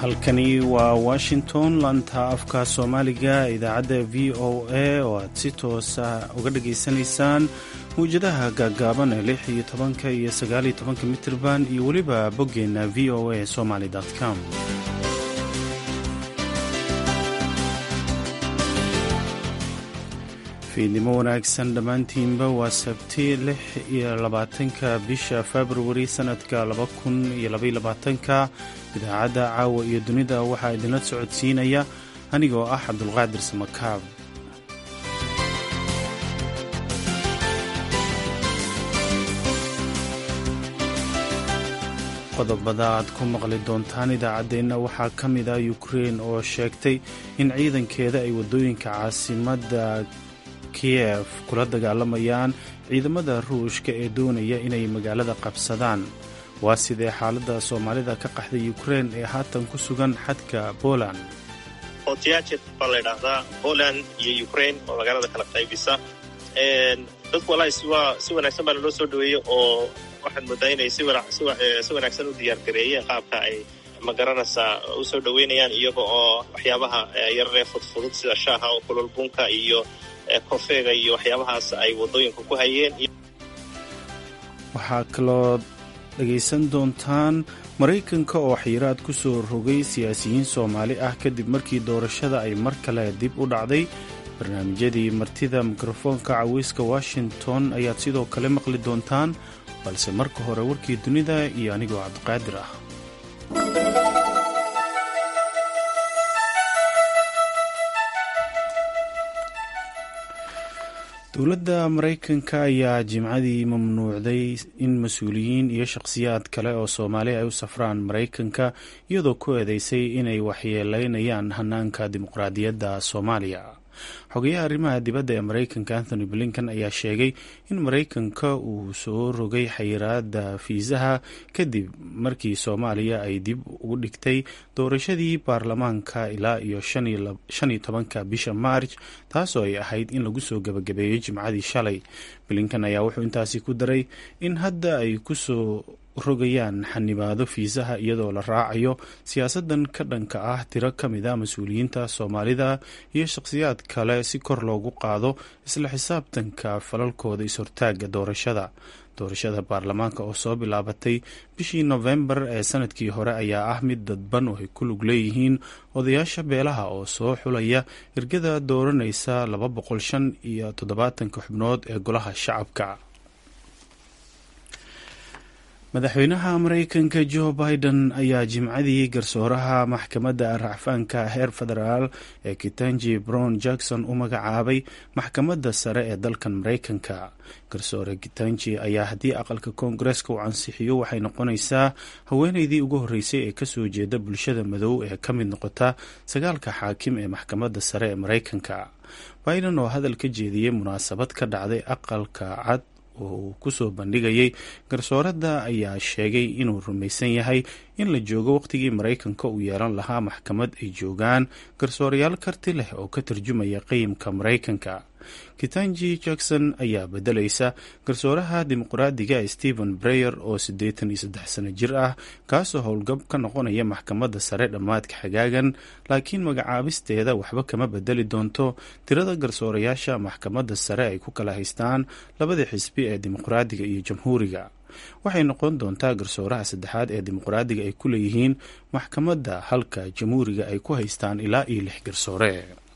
halkani waa washington lanta afka soomaaliga idaacadda v o a oo aad si toosa uga dhageysanaysaan mawjadaha gaaggaaban ee lix iyo tobanka iyo sagaal iyo tobanka mitirban iyo weliba boggeenna v o a somaly com fiidnimo wanaagsan dhammaantiinba waa sabti lix iyo labaatanka bisha februari sannadka laba kun iyo labayolabaatanka idaacadda caawa iyo dunida waxaa idinla socodsiinaya anigoo ah cabdulqaadir samakaab qodobada aad ku maqli doontaan idaacaddeenna waxaa ka mid ah ukrein oo sheegtay in ciidankeeda ay waddooyinka caasimadda kiyef kula dagaalamayaan ciidamada ruushka ee doonaya inay magaalada qabsadaan waa sidee xaaladda soomaalida ka qaxday ukrein ee haatan ku sugan xadka poland otiyaajir baa la ydhaahdaa poland iyo ukrain oo magaalada kala qaybisa dadku walahi si wanaagsan baa naloo soo dhaweeyey oo waxaad moodaa inay si wanaagsan u diyaargareeyeen qaabka ay magaranaysaa u soo dhaweynayaan iyaga oo waxyaabaha yararee fudfudud sida shaaha oo kululbunka iyo kofeega iyo waxyaabahaas ay waddooyinka ku hayeen waxaa kaloo dhegaysan doontaan maraykanka oo xayiraad ku soo rogay siyaasiyiin soomaali ah kadib markii doorashada ay mar kale dib u dhacday barnaamijyadii martida mikrofoonka caweyska washington ayaad sidoo kale maqli doontaan balse marka hore warkii dunida iyo anigoo cabdiqaadir ah dowladda maraykanka ayaa jimcadii mamnuucday in mas-uuliyiin iyo shakhsiyaad kale oo soomaali ay u safraan maraykanka iyadoo ku eedeysay inay waxyeeleynayaan hanaanka dimuqraadiyadda soomaaliya xogayaha arrimaha dibadda ee maraykanka anthony blinkan ayaa sheegay in maraykanka uu soo rogay xayiraada fiisaha kadib markii soomaaliya ay dib ugu dhigtay doorashadii baarlamaanka ilaa iyo shan iyo tobanka bisha maarj taasoo ay ahayd in lagu soo gabagabeeyo jimcadii shalay blinkan ayaa wuxuu intaasi ku daray in hadda ay kusoo rogayaan xanibaado fiisaha iyadoo la raacayo siyaasadan ka dhanka ah tiro ka mid a mas-uuliyiinta soomaalida iyo shakhsiyaad kale si kor loogu qaado isla xisaabtanka falalkooda is-hortaaga doorashada doorashada baarlamaanka oo soo bilaabatay bishii nofembar ee sanadkii hore ayaa ah mid dadban oo ay ku lug leeyihiin odayaasha beelaha oo soo xulaya ergada dooranaysa laba boqol shan iyo toddobaatanka xubnood ee golaha shacabka madaxweynaha maraykanka jo biden ayaa jimcadii garsooraha maxkamadda racfaanka heer federaal ee kitanji brown jackson u magacaabay maxkamadda sare ee dalkan maraykanka garsoore kitanji ayaa haddii aqalka koongareeska uu ansixiyo waxay noqonaysaa haweeneydii ugu horreysay ee kasoo jeeda bulshada madow ee ka mid noqota sagaalka xaakim ee maxkamadda sare ee maraykanka biden oo hadal ka jeediyey munaasabad ka dhacday aqalka cad oo uu kusoo bandhigayay garsooradda ayaa sheegay inuu rumaysan yahay in la joogo waqtigii maraykanka uu yeelan lahaa maxkamad ay joogaan garsoorayaal karti leh oo ka tarjumaya qiyimka maraykanka kitanji jackson ayaa bedelaysa garsooraha dimuqraadiga stephen breyer oo siddeetan iyo saddex sano jir ah kaasoo howlgab ka noqonaya maxkamadda sare dhammaadka xagaagan laakiin magacaabisteeda waxba kama bedeli doonto tirada garsoorayaasha maxkamadda sare ay ku kala haystaan labada xisbi ee dimuqraadiga iyo jamhuuriga waxay noqon doontaa garsooraha saddexaad ee dimuqraadiga ay ku leeyihiin maxkamadda halka jamhuuriga ay ku haystaan ilaa iyo lix garsoore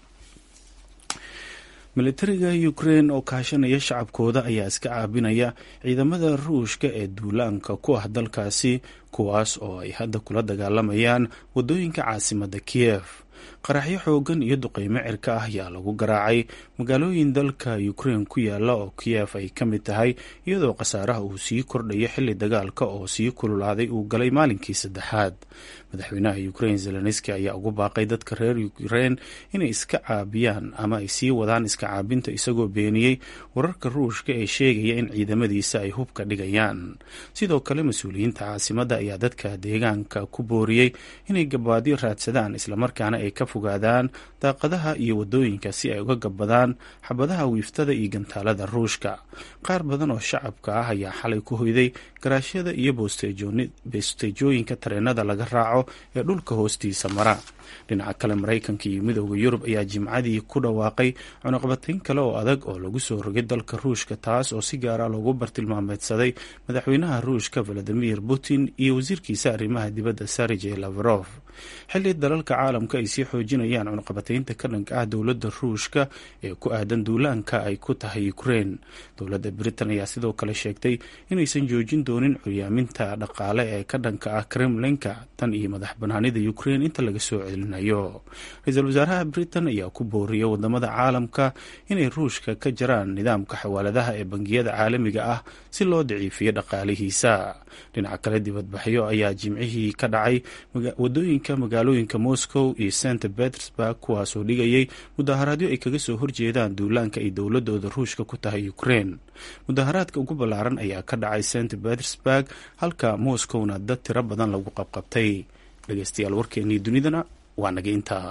militariga ukrein oo kaashanaya shacabkooda ayaa iska caabinaya ciidamada ruushka ee duulaanka ku ah dalkaasi kuwaas oo ay hadda kula dagaalamayaan waddooyinka caasimadda kiyef qaraxyo xoogan iyo duqeymo cirka ah ayaa lagu garaacay magaalooyin dalka ukrein ku yaala oo kiyef ay ka mid tahay iyadoo khasaaraha uu sii kordhayo xilli dagaalka oo sii kululaaday uu galay maalinkii saddexaad madaxweynaha ukrein zelenski ayaa ugu baaqay dadka reer ukrein inay iska caabiyaan ama ay sii wadaan iska caabinta isagoo beeniyey wararka ruushka ee sheegaya in ciidamadiisa ay hubka dhigayaan sidoo kale mas-uuliyiinta caasimadda ayaa dadka deegaanka ku booriyey inay gabaadyo raadsadaan islamarkaana ay ka fogaadaan daaqadaha iyo wadooyinka si ay uga gabbadaan xabadaha wiiftada iyo gantaalada ruushka qaar badan oo shacabka ah ayaa xalay ku hoyday garaashyada iyo bosteejooyinka tareenada laga raaco difaaco ee dhulka hoostiisa mara dhinaca kale maraykanka iyo midooda yurub ayaa jimcadii ku dhawaaqay cunuqabatayn kale oo adag oo lagu soo rogay dalka ruushka taas oo si gaara loogu bartilmaameedsaday madaxweynaha ruushka valadimir putin iyo wasiirkiisa arrimaha dibadda sergey lavrov xilli dalalka caalamka ay sii xoojinayaan cunuqabataynta ka dhanka ah dowladda ruushka ee ku aadan duulaanka ay ku tahay ukrein dowladda britain ayaa sidoo kale sheegtay inaysan joojin doonin curyaaminta dhaqaale ee ka dhanka ah kremlinka tan iyo madax banaanida ukrein inta laga soo celinayo ra-iisul wasaaraha britain ayaa ku booriyay wadamada caalamka inay ruushka ka jaraan nidaamka xawaaladaha ee bangiyada caalamiga ah si loo daciifiyo dhaqaalihiisa dhinaca kale dibadbaxyo ayaa jimcihii ka dhacay wadooyinka magaalooyinka moscow iyo st petersburg kuwaasoo dhigayay mudaharaadyo ay kaga soo horjeedaan duulaanka ay dowladooda ruushka ku tahay ukrein mudaharaadka ugu ballaaran ayaa ka dhacay st petersburg halka moscowna dad tiro badan lagu qabqabtay dhegeystayaal warkeenii dunidana waa naga intaa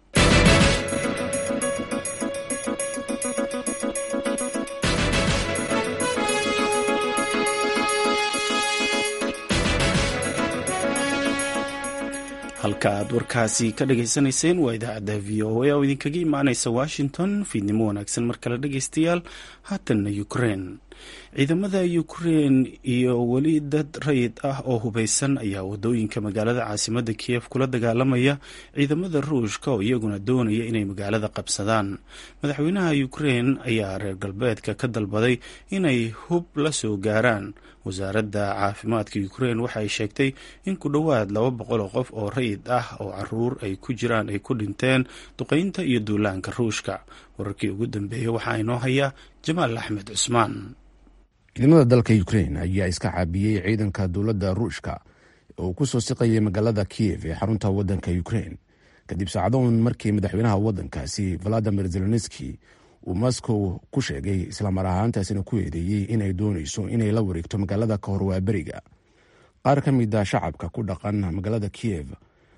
halka aad warkaasi ka dhageysanayseen waa idaacadda v o a oo idinkaga imaaneysa washington fiidnimo wanaagsan mar kale dhegeystayaal haatanna ukrein ciidamada ukrein iyo weli dad rayid ah oo hubeysan ayaa wadooyinka magaalada caasimada kiyef kula dagaalamaya ciidamada ruushka oo iyaguna doonaya inay magaalada qabsadaan madaxweynaha ukrein ayaa reer galbeedka ka dalbaday inay hub la soo gaaraan wasaaradda caafimaadka ukrein waxay sheegtay in ku dhowaad laba boqol oo qof oo rayid ah oo caruur ay ku jiraan ay ku dhinteen duqeynta iyo duulaanka ruushka wararkii ugu dambeeyey waxaa inoo haya jamaal axmed cusmaan ciidamada dalka ukrein ayaa iska caabiyey ciidanka dowladda ruushka oo ku soo siqayay magaalada kiyev ee xarunta waddanka ukrein kadib saacadoon markii madaxweynaha waddankaasi valadimir zelenski uu moscow ku sheegay islamar ahaantaasina ku eedeeyey inay doonayso inay la wareegto magaalada ka hor waaberiga qaar ka mid a shacabka ku dhaqan magaalada kiyev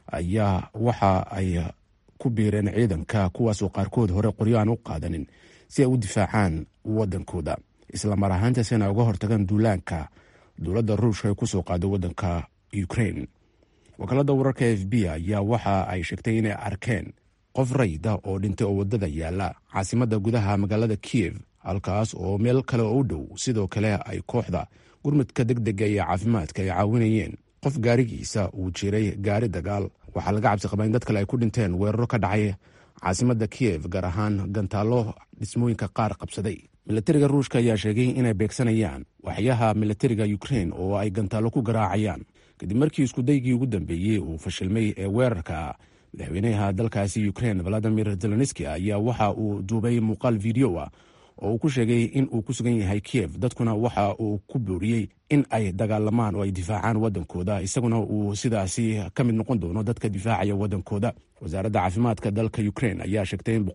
ayaa waxa ay ku biireen ciidanka kuwaasoo qaarkood hore qoryo aan u qaadanin si ay u difaacaan waddankooda islamar ahaantaasina uga hortagaan duulaanka dowladda ruushka ee kusoo qaado waddanka ukrein wakaalada wararka f b ayaa waxa ay sheegtay inay arkeen qof rayda oo dhintay oo waddada yaala caasimadda gudaha magaalada kiyev halkaas oo meel kale oo u dhow sidoo kale ay kooxda gurmudka deg dega iyo caafimaadka ay caawinayeen qof gaarigiisa uu jiray gaari dagaal waxaa laga cabsi qabaa in dad kale ay ku dhinteen weeraro ka dhacay caasimadda kiyev gaar ahaan gantaallo dhismooyinka qaar qabsaday milatariga ruushka ayaa sheegay inay beegsanayaan waxyaha milatariga ukrein oo ay gantaallo ku garaacayaan kadib markii iskudaygii ugu dambeeyey uu fashilmay ee weerarka madaxweynaha dalkaasi ukrein valadimir zelenski ayaa waxa uu duubay muuqaal video ah oo uu ku sheegay in uu ku sugan yahay kiyev dadkuna waxa uu ku booriyey in ay dagaalamaan oo ay difaacaan waddankooda isaguna uu sidaasi ka mid noqon doono dadka difaacaya waddankooda wasaaradda caafimaadka dalka ukrein ayaa sheegtay in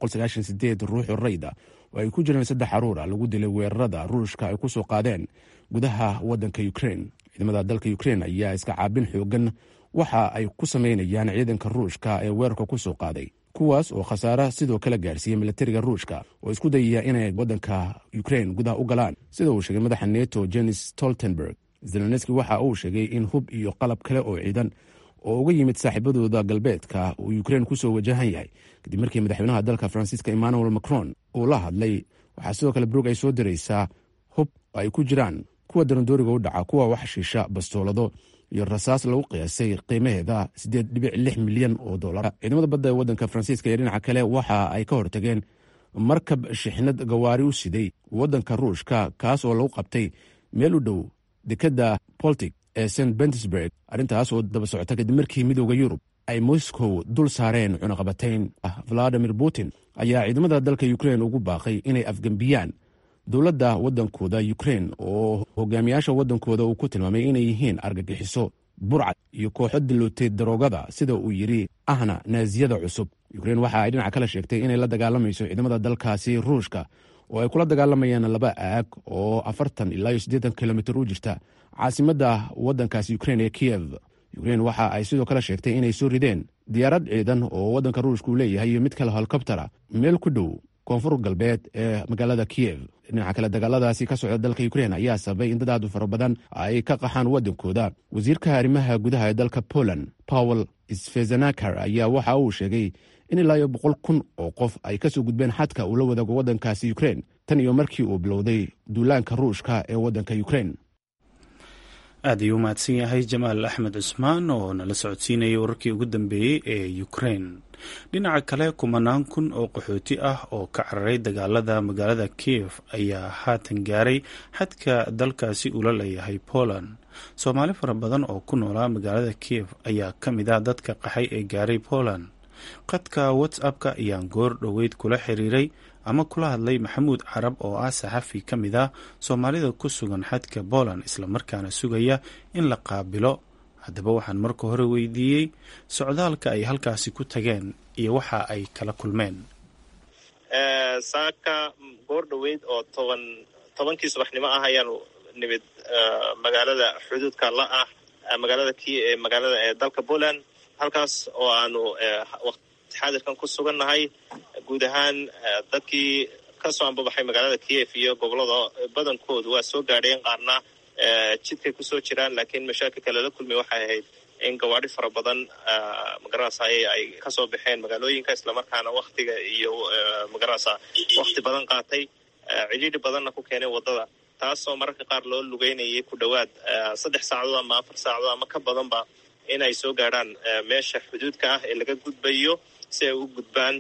ruuxu rayda oo ay ku jireen saddex caruura lagu dilay weerarada ruushka ay ku soo qaadeen gudaha waddanka ukrein ciidamada dalka ukrein ayaa iska caabin xoogan waxa ay ku sameynayaan ciidanka ruushka ee weerarka ku soo qaaday kuwaas oo khasaare sidoo kale gaarsiiyey milatariga ruushka oo isku dayaya inay waddanka ukrein gudaha u galaan sida uu sheegay madaxa neto jenis stoltenberg zelenski waxa uu sheegay in hub iyo qalab kale oo ciidan oo uga yimid saaxiibadooda galbeedka uu ukrein kusoo wajahan yahay kadib markii madaxweynaha dalka faransiiska emmanuel macron uu la hadlay waxaa sidoo kale brog ay soo diraysaa hub ay ku jiraan kuwa darandooriga u dhaca kuwa wax shiisha bastoolado iyo rasaas lagu qiyaasay qiimaheeda siddeed dhibic lix milyan oo dollar ciidamada badda ee waddanka faransiiska iyo dhinaca kale waxa ay ka hortageen markab shixnad gawaari u siday waddanka ruushka kaas oo lagu qabtay meel u dhow dekedda boltic ee st bentersburg arrintaas oo daba socota kadib markii midooda yurub ay moscow dul saareen cunaqabatayn valadimir putin ayaa ciidamada dalka ukrein ugu baaqay inay afgembiyaan dowladda waddankooda ukrein oo hogaamiyaasha waddankooda uu ku tilmaamay inay yihiin argagixiso burcad iyo kooxo dilootay daroogada sida uu yidhi ahna naasiyada cusub ukrein waxa ay dhinaca kale sheegtay inay la dagaalamayso ciidamada dalkaasi ruushka oo ay kula dagaalamayaan laba aag oo afartan ilaa iyo siddeetan kilomitir u jirta caasimadda waddankaasi ukrein ee kiyev ukrein waxa ay sidoo kale sheegtay inay soo rideen diyaarad ciidan oo waddanka ruushka uu leeyahay iyo mid kale helikobtera meel ku dhow koonfur galbeed ee magaalada kiyev dhinaca kale dagaaladaasi ka socda dalka ukrein ayaa sababay in dad aad u fara badan ay ka qaxaan waddankooda wasiirka arrimaha gudaha ee dalka poland powel sfezenakar ayaa waxa uu sheegay in ilaa iyo boqol kun oo qof ay kasoo gudbeen xadka uu la wadaago waddankaasi ukrein tan iyo markii uu bilowday duulaanka ruushka ee waddanka ukrein aad ayuu umahadsan yahay jamaal axmed cusmaan oo nala socodsiinayay wararkii ugu dambeeyey ee ukrein dhinaca kale kumanaan kun oo qaxooti ah oo ka cararay dagaalada magaalada kiev ayaa haatan gaaray xadka dalkaasi ula leeyahay poland soomaali fara badan oo ku noolaa magaalada kiev ayaa ka mid ah dadka qaxay ee gaaray poland qadka whatsapp-ka ayaan goor dhoweyd kula xiriiray ama kula hadlay maxamuud carab oo ah saxafi ka mid ah soomaalida ku sugan xadka poland islamarkaana sugaya in la qaabilo haddaba waxaan marka hore weydiiyey socdaalka ay halkaasi ku tageen iyo waxa ay kala kulmeen saaka goor dhoweyd oo toban tobankii subaxnimo ah ayaanu nimid magaalada xuduudka la ah magaalada ki magaalada ee dalka poland halkaas oo aanu xaadirkan ku sugannahay guud ahaan dadkii kasoo ambabaxay magaalada kiev iyo gobolada badankoodu waa soo gaadheen qaarna jidkay kusoo jiraan laakiin mashaakilka lala kulmay waxay ahayd in gawaadhi fara badan magarasa ay kasoo baxeen magaalooyinka islamarkaana waktiga iyo magarasa wakti badan qaatay cidhiidhi badanna ku keenay waddada taasoo mararka qaar loo lugeynayay ku dhowaad saddex saacadood ama afar saacadood ama ka badanba in ay soo gaadhaan meesha xuduudka ah ee laga gudbayo si ay u gudbaan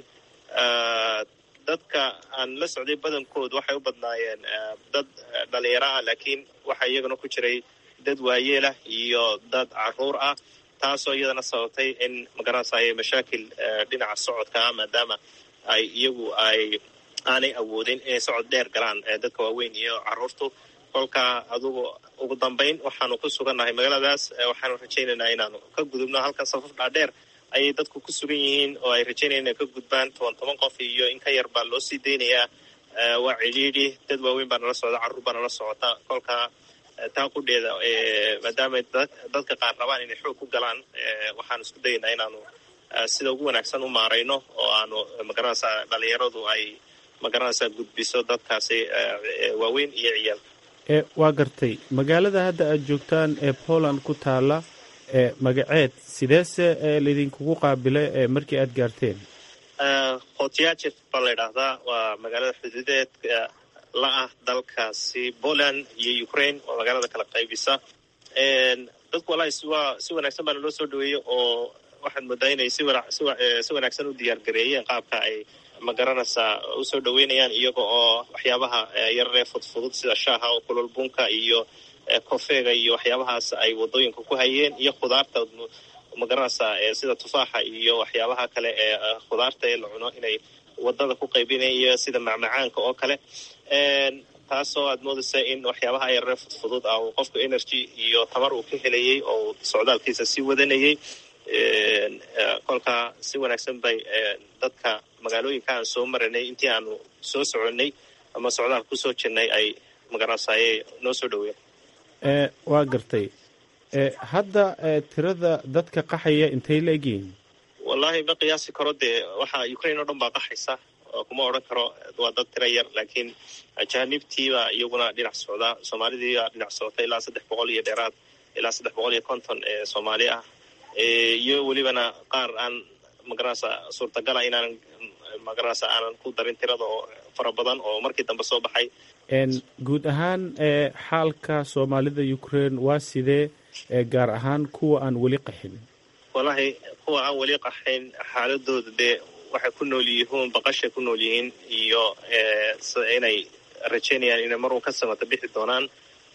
dadka aan la socday badankood waxay u badnaayeen dad dhalinyaro ah laakiin waxaa iyagana ku jiray dad waayeelah iyo dad caruur ah taasoo iyadana sababtay in magaranasay mashaakil dhinaca socodka ah maadaama ay iyagu ay aanay awoodin inay socod dheer galaan dadka waaweyn iyo caruurtu kolka adugu ugu dambayn waxaanu ku sugannahay magaaladaas waxaanu rajaynaynaa inaanu ka gudubno halkan safaf dhaadheer ayay dadku ku sugan yihiin oo ay rajaynayaan inay ka gudbaan toban toban qof iyo in ka yar baa loo sii daynayaa waa cidhiidhi dad waaweyn baa nala socda carruur baa nala socota kolka taa qudheeda maadaama dadka qaar rabaan inay xoog ku galaan waxaanu isku dayaynaa inaanu sida ugu wanaagsan u maarayno oo aanu magaranaysa dhalinyaradu ay magaranaysa gudbiso dadkaasi waaweyn iyo ciyaal waa gartay magaalada hadda aad joogtaan ee poland ku taala magaceed sideese laydinkugu qaabila markii aad gaarteen khotyajef baa la ydhaahdaa waa magaalada xuduudeedka la ah dalkaasi poland iyo ukraine waa magaalada kala qaybisa dadku walahi waa si wanaagsan baana loo soo dhaweeyey oo waxaad moodaa inay si si wanaagsan u diyaar gareeyeen qaabka ay magaranaysaa usoo dhaweynayaan iyaga oo waxyaabaha yararee fudfudud sida shaaha oo kulol bunka iyo kofeega iyo waxyaabahaas ay wadooyinka ku hayeen iyo khudaarta magaranaysaa sida tufaaxa iyo waxyaabaha kale ee khudaarta ee la cuno inay wadada ku qaybinayan iyo sida macmacaanka oo kale taasoo aad moodaysa in waxyaabaha yararee fudfudud ah uu qofku energy iyo tamar uu ka helayay oo socdaalkiisa sii wadanayay kolka si wanaagsan bay dadka magaalooyinka aan soo maranay intii aanu soo soconnay ama socdaal kusoo jirnay ay magaranaysaye noo soo dhaweyen waa gartay hadda tirada dadka qaxaya intay la egyihiin wallahi ma qiyaasi karo dee waxa ukraine oo dhan baa qaxaysa kuma odhan karo waa dad tira yar laakiin ajaanibtiibaa iyaguna dhinac socda soomaalidiibaa dhinac socota ilaa saddex boqol iyo dheeraad ilaa saddex boqol iyo konton ee soomaali ah iyo welibana qaar aan magaranaysa suurtagala inaanan magaranaysa aanan ku darin tirada oo fara badan oo markii dambe soo baxay guud ahaan xaalka soomaalida ukraine waa sidee gaar ahaan kuwa aan weli qaxin wallahi kuwa aan weli qaxayn xaaladooda dee waxay ku nool yihiin baqashay ku nool yihiin iyo inay rajaynayaan inay marun ka samata bixi doonaan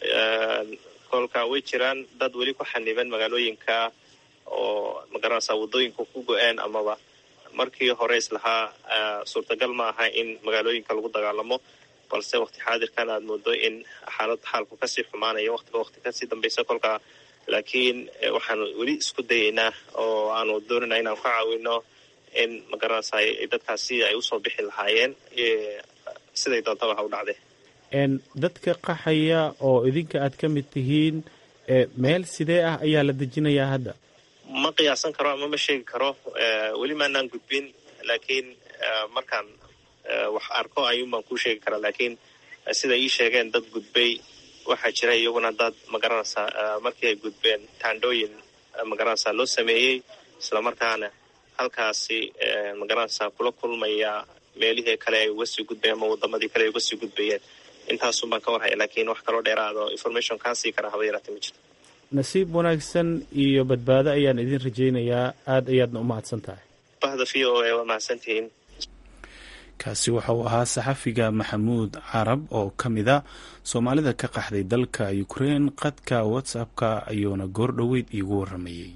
kolka way jiraan dad weli ku xaniban magaalooyinka oo magaranaysa waddooyinka ku go-een amaba markii hore islahaa suurtagal ma aha in magaalooyinka lagu dagaalamo balse wakti xaadirkan aad moodo in xaalad xaalku kasii xumaanayo waqtiba waqti kasii dambaysa kolka laakiin waxaanu weli isku dayaynaa oo aanu doonayna inaanu ka caawino in magaranaysa dadkaasi ay usoo bixi lahaayeen siday doontaba ha u dhacde dadka qaxaya oo idinka aad ka mid tihiin meel sidee ah ayaa la dejinayaa hadda ma qiyaasan karo ama ma sheegi karo weli maanaan gudbin laakiin markaan wax arko ayuun baan kuu sheegi karaa laakiin sida ii sheegeen dad gudbay waxaa jira iyaguna dad magaranaysaa markii ay gudbeen taandhooyin magaranaysaa loo sameeyey islamarkaana halkaasi magaranaysaa kula kulmaya meelihii kale ay uga sii gudbayeen ama wadamadii kale ay uga sii gudbayeen intaasun baan ka warhaya laakiin wax kaloo dheeraado information kaa sii kara haba yaraatee ma jirto nasiib wanaagsan iyo badbaado ayaan idin rajaynayaa aada ayaadna u mahadsan tahay bahda v o a waa mahadsantihiin kaasi waxa uu ahaa saxafiga maxamuud carab oo ka mid a soomaalida ka qaxday dalka ukrein qadka whatsapp-ka ayuuna goor dhoweyd iigu waramayey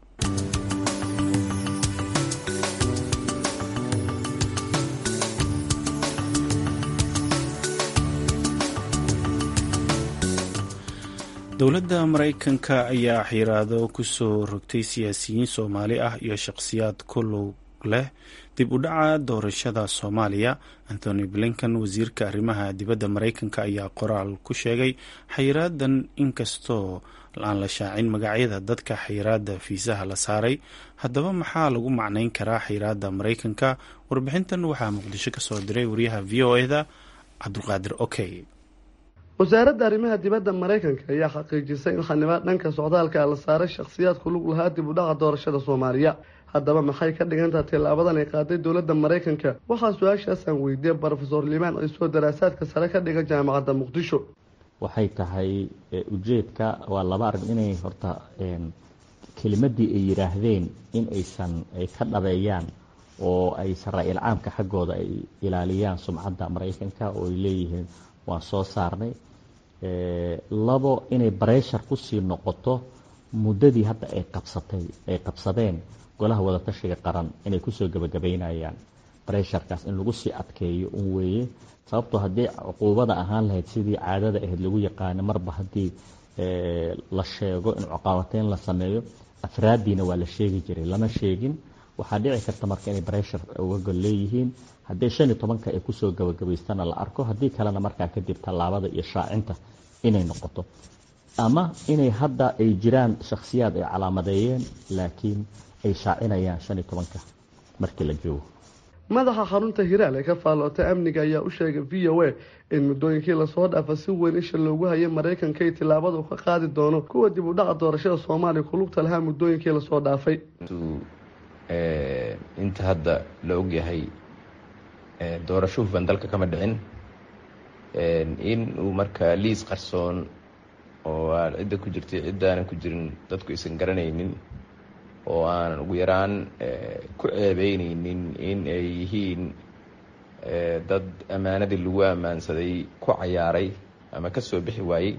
dowladda maraykanka ayaa xiraado kusoo rogtay siyaasiyiin soomaali ah iyo shaqhsiyaad ku lug leh dib u dhaca doorashada soomaaliya anthony blinkan wasiirka arrimaha dibadda maraykanka ayaa qoraal ku sheegay xayiraadan inkastoo aan la shaacin magacyada dadka xayiraada fiisaha la saaray haddaba maxaa lagu macnayn karaa xayiraada maraykanka warbixintan waxaa muqdisho kasoo diray wariyaha v o e da cabdulqaadir okey wasaaradda arrimaha dibadda maraykanka ayaa xaqiijisay in xanibaad dhanka socdaalka la saaray shakhsiyaad ku lug lahaa dib u dhaca doorashada soomaaliya haddaba maxay ka dhigantaha tillaabadan ay qaaday dowladda maraykanka waxaa su-aashaasaan weydiiyey brofesor limaan ciisoo daraasaadka sare ka dhiga jaamacadda muqdisho waxay tahay ujeedka waa laba arrin inay horta kelimadii ay yidhaahdeen in aysan ay ka dhabeeyaan oo ay saraa-il caamka xaggooda ay ilaaliyaan sumcadda maraykanka oo ay leeyihiin waan soo saarnay labo inay bareshar kusii noqoto muddadii hadda ay qabsatay ay qabsadeen golaha wadatashiga qaran inay kusoo gebagabaynayaan baresharkaas in lagu sii adkeeyo un weeye sababtoo haddii cuquubada ahaan lahayd sidii caadada ahayd lagu yaqaano marba haddii la sheego in cuqaabateyn la sameeyo afraaddiina waa la sheegi jiray lama sheegin waxaa dhici karta marka inay bareshar uga gol leeyihiin haddii shan iyo tobanka ay kusoo gabagabaystana la arko haddii kalena markaa kadib tallaabada iyo shaacinta inay noqoto ama inay hadda ay jiraan shakhsiyaad ay calaamadeeyeen laakiin ay shaacinayaan shan iyo tobanka markii la joogo madaxa xarunta hiraal ee ka faallootay amniga ayaa u sheegay v o a in muddooyinkii lasoo dhaafa si weyn isha loogu hayay maraykanka iyo tillaabada uu ka qaadi doono kuwa dib u dhaca doorashada soomaaliya kulugta lahaa muddooyinkii lasoo dhaafay inta hadda la ogyahay doorasho hufan dalka kama dhicin in uu markaa liis qarsoon oo aan cidda ku jirtay ciddaanan ku jirin dadku aysan garanaynin oo aanan ugu yaraan ku ceebeyneynin in ay yihiin dad ammaanadii lagu ammaansaday ku cayaaray ama ka soo bixi waayey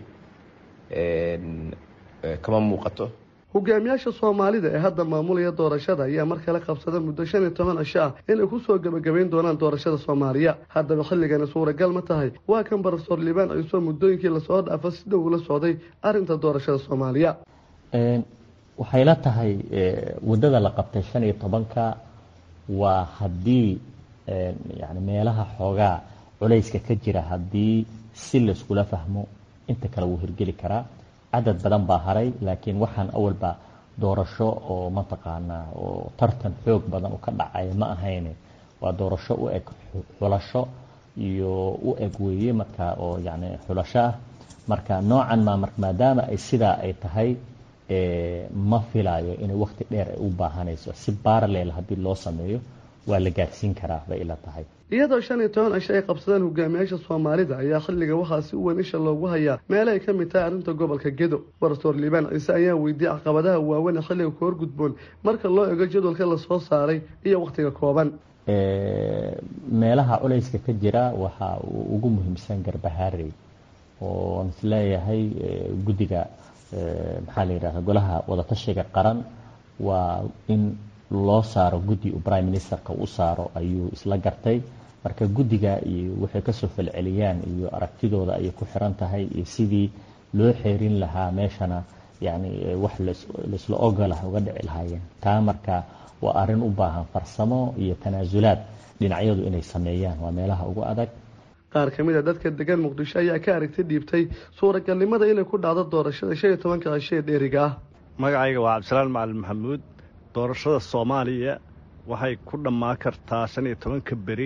kama muuqato hogaamiyaasha soomaalida ee hadda maamulaya doorashada ayaa mar kale qabsada muddo shan iyo toban cisho ah inay kusoo gebagabayn doonaan doorashada soomaaliya haddaba xilligani suuragal ma tahay waa kan barofesor liibaan ciiso muddooyinkii lasoo dhaafa si dhow ula socday arrinta doorashada soomaaliya waxay la tahay waddada la qabtay shan iyo tobanka waa haddii yani meelaha xoogaa culayska ka jira haddii si layskula fahmo inta kale wuu hirgeli karaa cadad badan baa haray laakiin waxaan awalba doorasho oo mataqaanaa oo tartan xoog badan u ka dhacaya ma ahayne waa doorasho u eg xulasho iyo u eg weeye marka oo yani xulasho ah marka noocan ma maadaama ay sidaa ay tahay ma filayo inay wakti dheer ay u baahanayso si baaraleel haddii loo sameeyo waa la gaarsiin karaa bay ila tahay iyadoo shan iyo toban cisho ay qabsadeen hogaamiyaasha soomaalida ayaa xilliga waxaa si weyn isha loogu hayaa meel ay ka mid tahay arrinta gobolka gedo barsoor liibaan ciise ayaa weydiiyey caqabadaha waaweyn ee xilliga ku horgudboon marka loo ego jadwalka lasoo saaray iyo wakhtiga kooban meelaha culayska ka jira waxaa uu ugu muhiimsan garbahaarey oo isleeyahay guddiga maxaa la yidhahda golaha wadatashiga qaran waa in loo saaro guddi uu prime ministerka u saaro ayuu isla gartay marka guddiga iyo waxay kasoo falceliyaan iyo aragtidooda ayay ku xiran tahay iyo sidii loo xeerin lahaa meeshana yani wax laisla ogolah uga dhici lahaayeen taa marka waa arrin u baahan farsamo iyo tanaasulaad dhinacyadu inay sameeyaan waa meelaha ugu adag qaar ka mid a dadka degan muqdisho ayaa ka aragti dhiibtay suuragalnimada inay ku dhacdo doorashada shan iyo tobanka cisho ee dheeriga ah magacayga waa cabdisalaan macalin maxamuud doorashada soomaaliya waxay ku dhammaa kartaa shan iyo tobanka beri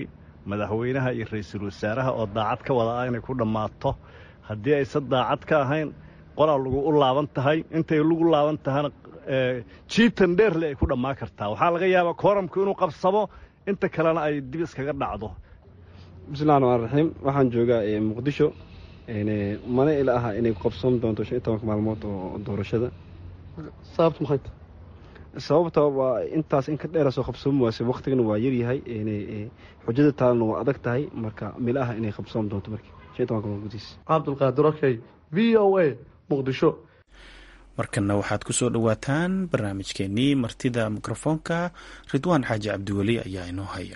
madaxweynaha iyo ra-iisul wasaaraha oo daacad ka wada ah inay ku dhammaato haddii aysan daacad ka ahayn qolaa lagu u laaban tahay intay lagu laaban tahana jiitan dheerle ay ku dhammaan kartaa waxaa laga yaabaa kooramku inuu qabsamo inta kalena ay dib iskaga dhacdo bismillahi raxmaan raxiim waxaan joogaa muqdisho mana ila aha inay qabsoon doonto shan iyo tobanka maalmood oo doorashada sababtu maxay tahay sababta waa intaas in ka dheera soo qabsoomi waase waktigana waa yaryahay xujada taalana waa adag tahay marka mila aha inay qabsoon doonto markii shan iyo tobanka maalmood gudihiis cabdulqaadir okey v o a muqdisho markanna waxaad ku soo dhowaataan barnaamijkeenii martida mikrofoonka ridwaan xaaji cabdiweli ayaa inoo haya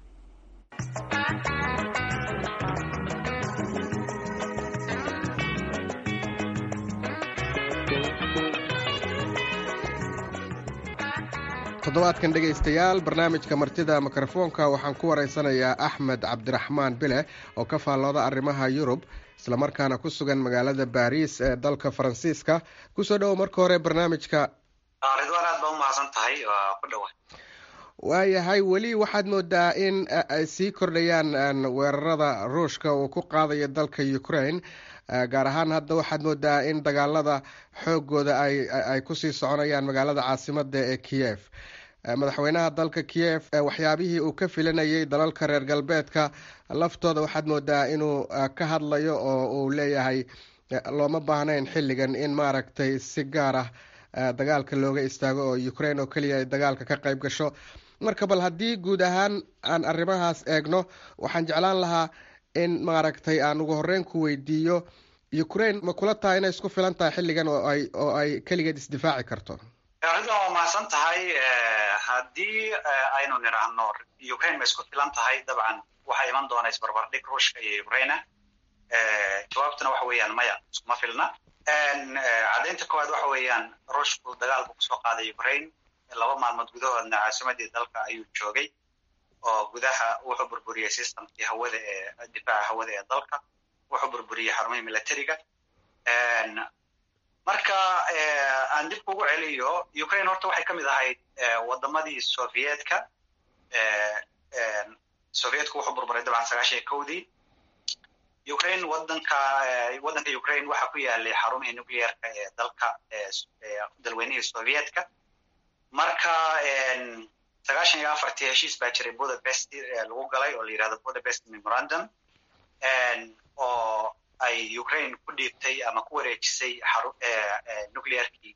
toddobaadkan dhegaystayaal barnaamijka martida mikrofoonka waxaan ku waraysanayaa axmed cabdiraxmaan bile oo ka faallooda arrimaha yurub islamarkaana ku sugan magaalada baariis ee dalka faransiiska kusoo dhowo marka hore barnaamijka ridwaan aad baa umahadsan tahay waa ku dhowa waayahay weli waxaad moodaa in ay sii kordhayaan weerarada ruushka uu ku qaadayo dalka ukraine gaar ahaan hadda waxaad moodaa in dagaalada xoogooda ay kusii soconayaan magaalada caasimada ee kiev madaxweynaha dalka kiev waxyaabihii uu ka filanayay dalalka reer galbeedka laftooda waxaad moodaa inuu ka hadlayo oo uu leeyahay looma baahnayn xilligan in maaragtay si gaar ah dagaalka looga istaago oo ukraine oo keliya ay dagaalka ka qayb gasho marka bal haddii guud ahaan aan arrimahaas eegno waxaan jeclaan lahaa in maaragtay aan ugu horeyn ku weydiiyo ukraine ma kula tahay inay isku filan tahay xilligan oo ay oo ay keligeed isdifaaci karto ridwan waa mahadsan tahay haddii aynu nidhaahno ukraine ma isku filan tahay dabcan waxaa iman doona isbarbardhig ruushka iyo ukraina jawaabtuna waxa weeyaan maya iskuma filna caddaynta koowaad waxa weeyaan ruushku dagaal buu kusoo qaaday ukraine laba maalmood gudahoodna caasimadii dalka ayuu joogay oo gudaha wuxuu burburiyey systemkii hawada ee difaaca hawada ee dalka wuxuu burburiyey xarumihii militariga marka aan dib kugu celiyo ukraine horta waxay ka mid ahayd wadamadii sovietka sovietka wuxuu burburay dabcan sagaashan iyo kowdii ukraine wadanka waddanka ukraine waxaa ku yaalay xarumihii nuclearka ee dalka dalweynihii sovietka marka sagaashan iyo afartii heshiis baa jiray budapest lagu galay oo la yirahdo budapest memorandum oo ay ukraine ku dhiibtay ama ku wareejisay xaru nuclearkii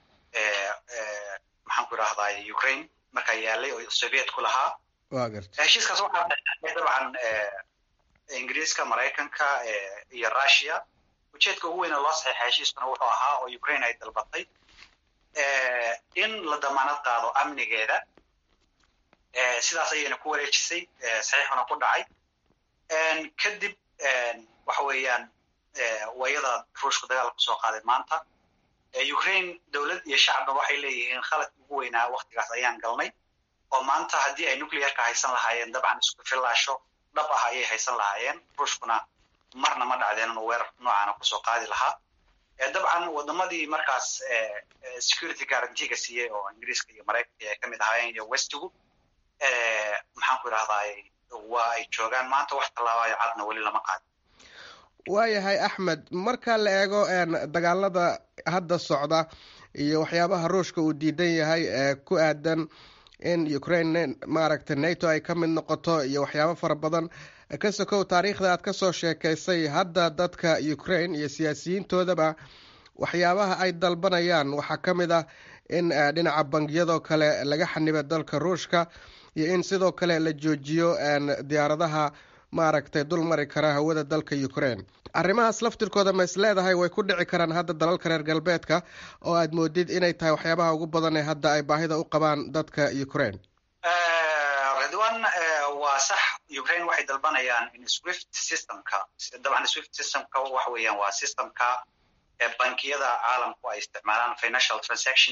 maxaan ku idhahdaa ukraine markaa yaalay oo soviet ku lahaa heshiiskaas waxaa dabcan ingiriiska maraykanka iyo russia ujeedka ugu weyn oo loo saxiixa heshiiskuna wuxuu ahaa oo ukraine ay dalbatay in la damaanad qaado amnigeeda sidaas ayayna ku wareejisay saxiixuna ku dhacay kadib waxa weeyaan wayada ruushku dagaal kusoo qaaday maanta ukraine dowlad iyo shacabna waxay leeyihiin khaladka ugu weynaa waktigaas ayaan galnay oo maanta haddii ay nuclearka haysan lahaayeen dabcan isku fillaasho dhab ah ayay haysan lahaayeen ruushkuna marna ma dhacdeen inuu weerar noocaana kusoo qaadi lahaa dabcan wadamadii markaas security guaranteega siiyey oo ingiriiska iyo maraykanka ay ka mid ahaayeen iyo westigu maxaan ku idhahdaay waa ay joogaan maanta wax tallaabaayo cadna weli lama qaadin waayahay axmed marka la eego dagaalada hadda socda iyo waxyaabaha ruushka uu diidan yahay ee ku aadan in ukraine maaragtay nato ay ka mid noqoto iyo waxyaabo fara badan ka sokow taariikhda aad kasoo sheekaysay hadda dadka ukraine iyo siyaasiyiintoodaba waxyaabaha ay dalbanayaan waxaa ka mid ah in dhinaca bangiyadoo kale laga xaniba dalka ruushka iyo in sidoo kale la joojiyo diyaaradaha maaragtay dul mari kara hawada dalka ukraine arrimahaas laftirkooda ma is leedahay way ku dhici karaan hadda dalalka reer galbeedka oo aad moodid inay tahay waxyaabaha ugu badan ee hadda ay baahida u qabaan dadka ukraine ridwan waa sax ukraine waxay dalbanayaan in swift systemka dabcan swift systemka waxa weeyaan waa systemka bankiyada caalamku ay isticmaalaan financial transaction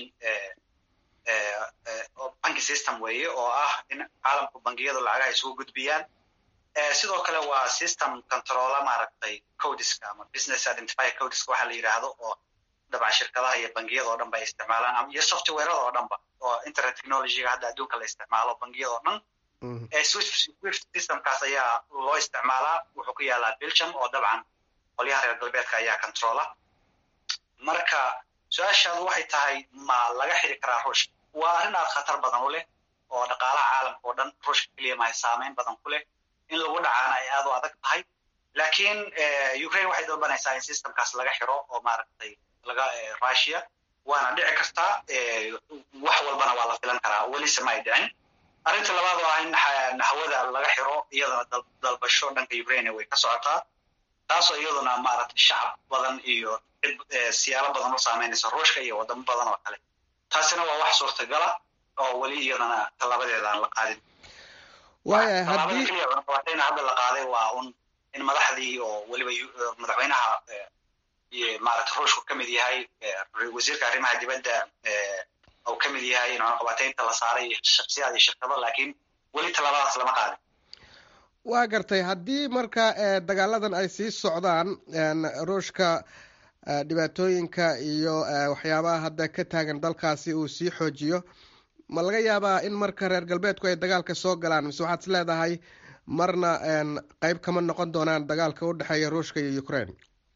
banki system weeye oo ah in caalamku bangiyadu lacagaha isugu gudbiyaan sidoo kale waa system controla maaragtay codiska ama business identifier codiska waxa la yidhaahdo oo dabcan shirkadaha iyo bangiyada oo dhan ba ay isticmaalaan iyo softwareda oo dhan ba oo internet technologyga hadda adduunka la isticmaalo bangiyada oo dhan swift systemkaas ayaa loo isticmaalaa wuxuu ku yaalaa belgium oo dabcan qolyaha reer galbeedka ayaa controla marka su-aashaadu waxay tahay ma laga xiri karaa ruushka waa arrin aad khatar badan u leh oo dhaqaalaha caalamka oo dhan ruushka keliya mahay saameyn badan ku leh in lagu dhacaana ay aad u adag tahay laakiin ukraine waxay dalbanaysaa in systemkaas laga xiro oo maaragtay laga russia waana dhici kartaa wax walbana waa la filan karaa welise ma ay dhicin arrinta labaad oo ah in hawada laga xiro iyadana dalbasho dhanka ukraine way ka socotaa taasoo iyaduna maaragtay shacab badan iyo cid siyaalo badan u saameynaysa ruushka iyo wadamo badan oo kale taasina waa wax suurtagala oo weli iyadana tallabadeeda aan la qaadin waaya tallaabada haddii keliya cunaqabatayna hadda la qaaday waa un in madaxdii oo weliba madaxweynaha maaragtay ruushku ka mid yahay wasiirka arrimaha dibadda uu ka mid yahay in cunaqabataynta la saaray iyo shaksiyaad iyo shirkado laakiin weli tallaabadaas lama qaadin waa gartay haddii marka dagaaladan ay sii socdaan ruushka dhibaatooyinka iyo waxyaabaha hadda ka taagan dalkaasi uu sii xoojiyo ma laga yaabaa in marka reer galbeedku ay dagaalka soo galaan mise waxaad is leedahay marna qeyb kama noqon doonaan dagaalka u dhexeeya ruushka iyo ukraine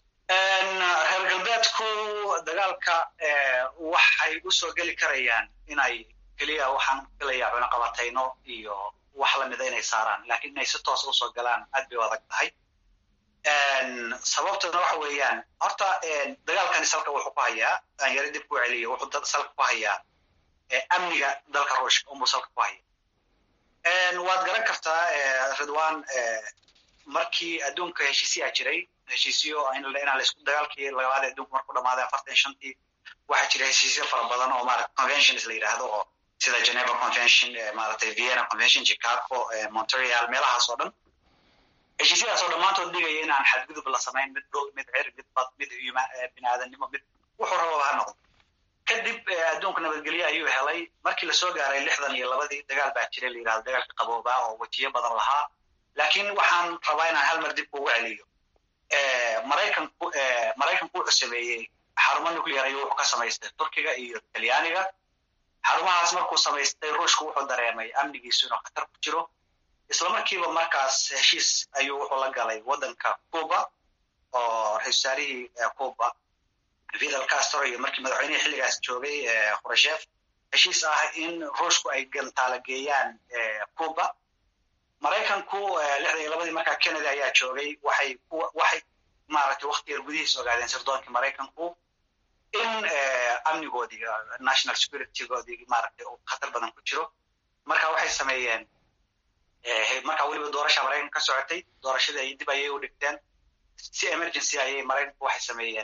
reer galbeedku dagaalka waxay usoo geli karayaan inay keliya waxaan gelayaa cunaqabatayno iyo wax lamida inay saaraan lakiin inay si toos usoo galaan aad bay u adag tahay sababtuna waxa weeyaan horta dagaalkani salka wuxuu ku hayaa aan yaro dib ku celiyo wuxuu salka ku hayaa amniga dalka ruushka unbuu salka ku haya waad garan kartaa ridwan markii adduunka heshiisyaa jiray heshiisyo inaan laisku dagaalkii labaad adduunka markuu dhamaaday afartan shantii waxaa jira heshiisyo fara badan oo maarata conventions la yidhaahdo oo sida geneva convention maaragtay vienna convention chicago montreal meelahaas oo dhan heshiisyadaas oo dhammaantood dhigaya inaan xadgudub la samayn mid dhul mid cir mid bad mid biniaadanimo mid wuxuu rababa ha noqdo kadib adduunka nabadgelyo ayuu helay markii lasoo gaaray lixdan iyo labadii dagaal baa jiray la yidhahdo dagaalka qaboobaa oo wejiyo badan lahaa laakiin waxaan rabaa inaan hal mar dib kugu celiyo maraykanku maraykanku wuxuu sameeyey xarumo nuclear ayuu wuxuu ka samaystay turkiga iyo talyaaniga xarumahaas markuu samaystay ruushku wuxuu dareemay amnigiisu inuu khatar ku jiro isla markiiba markaas heshiis ayuu wuxuu la galay waddanka cuba oo ra-isul wasaarihii cuba fidel castro iyo markii madaxweynihii xilligaas joogay khurashef heshiis ah in ruushku ay gantaala geeyaan cuba maraykanku lixdan iyo labadii markaa kennedy ayaa joogay waxay waxay maaragtay wakti yar gudihiis ogaadeen sirdoonkii maraykanku in amnigoodii national securitygoodii maaragtay uu khatar badan ku jiro marka waxay sameeyeen markaa weliba doorasha maraykanka ka socotay doorashadii ay dib ayay u dhigteen si emergency ayay maraykanku waxay sameeyeen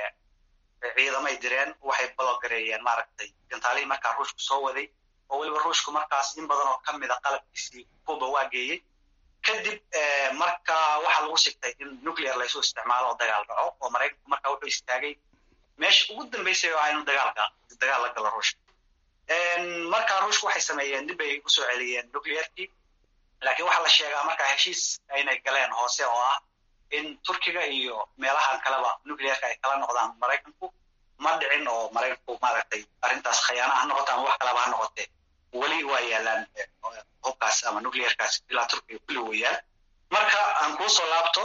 ciidamay direen waxay balogareeyeen maaragtay gantaalihii markaa ruushku soo waday oo weliba ruushku markaas in badan oo ka mida qalabkiisii cuba waa geeyey kadib marka waxaa lagu sigtay in nuclear laysu isticmaalo oo dagaal dhaco oo maraykanku markaa wuxuu istaagay meesha ugu dambeysay oo ah inuu dagaalka dagaal la galo ruushka markaa ruushku waxay sameeyeen dib bay usoo celiyeen nuclearkii laakiin waxaa la sheegaa markaa heshiis aynay galeen hoose oo ah in turkiga iyo meelahan kaleba nuclearka ay kala noqdaan maraykanku ma dhicin oo maraykanku maaragtay arrintaas khayaana ha noqoto ama wax kalaba ha noqotee weli waa yaalaan hubkaas ama nuclearkaas ilaa turkiga kulli wayaan marka aan kuusoo laabto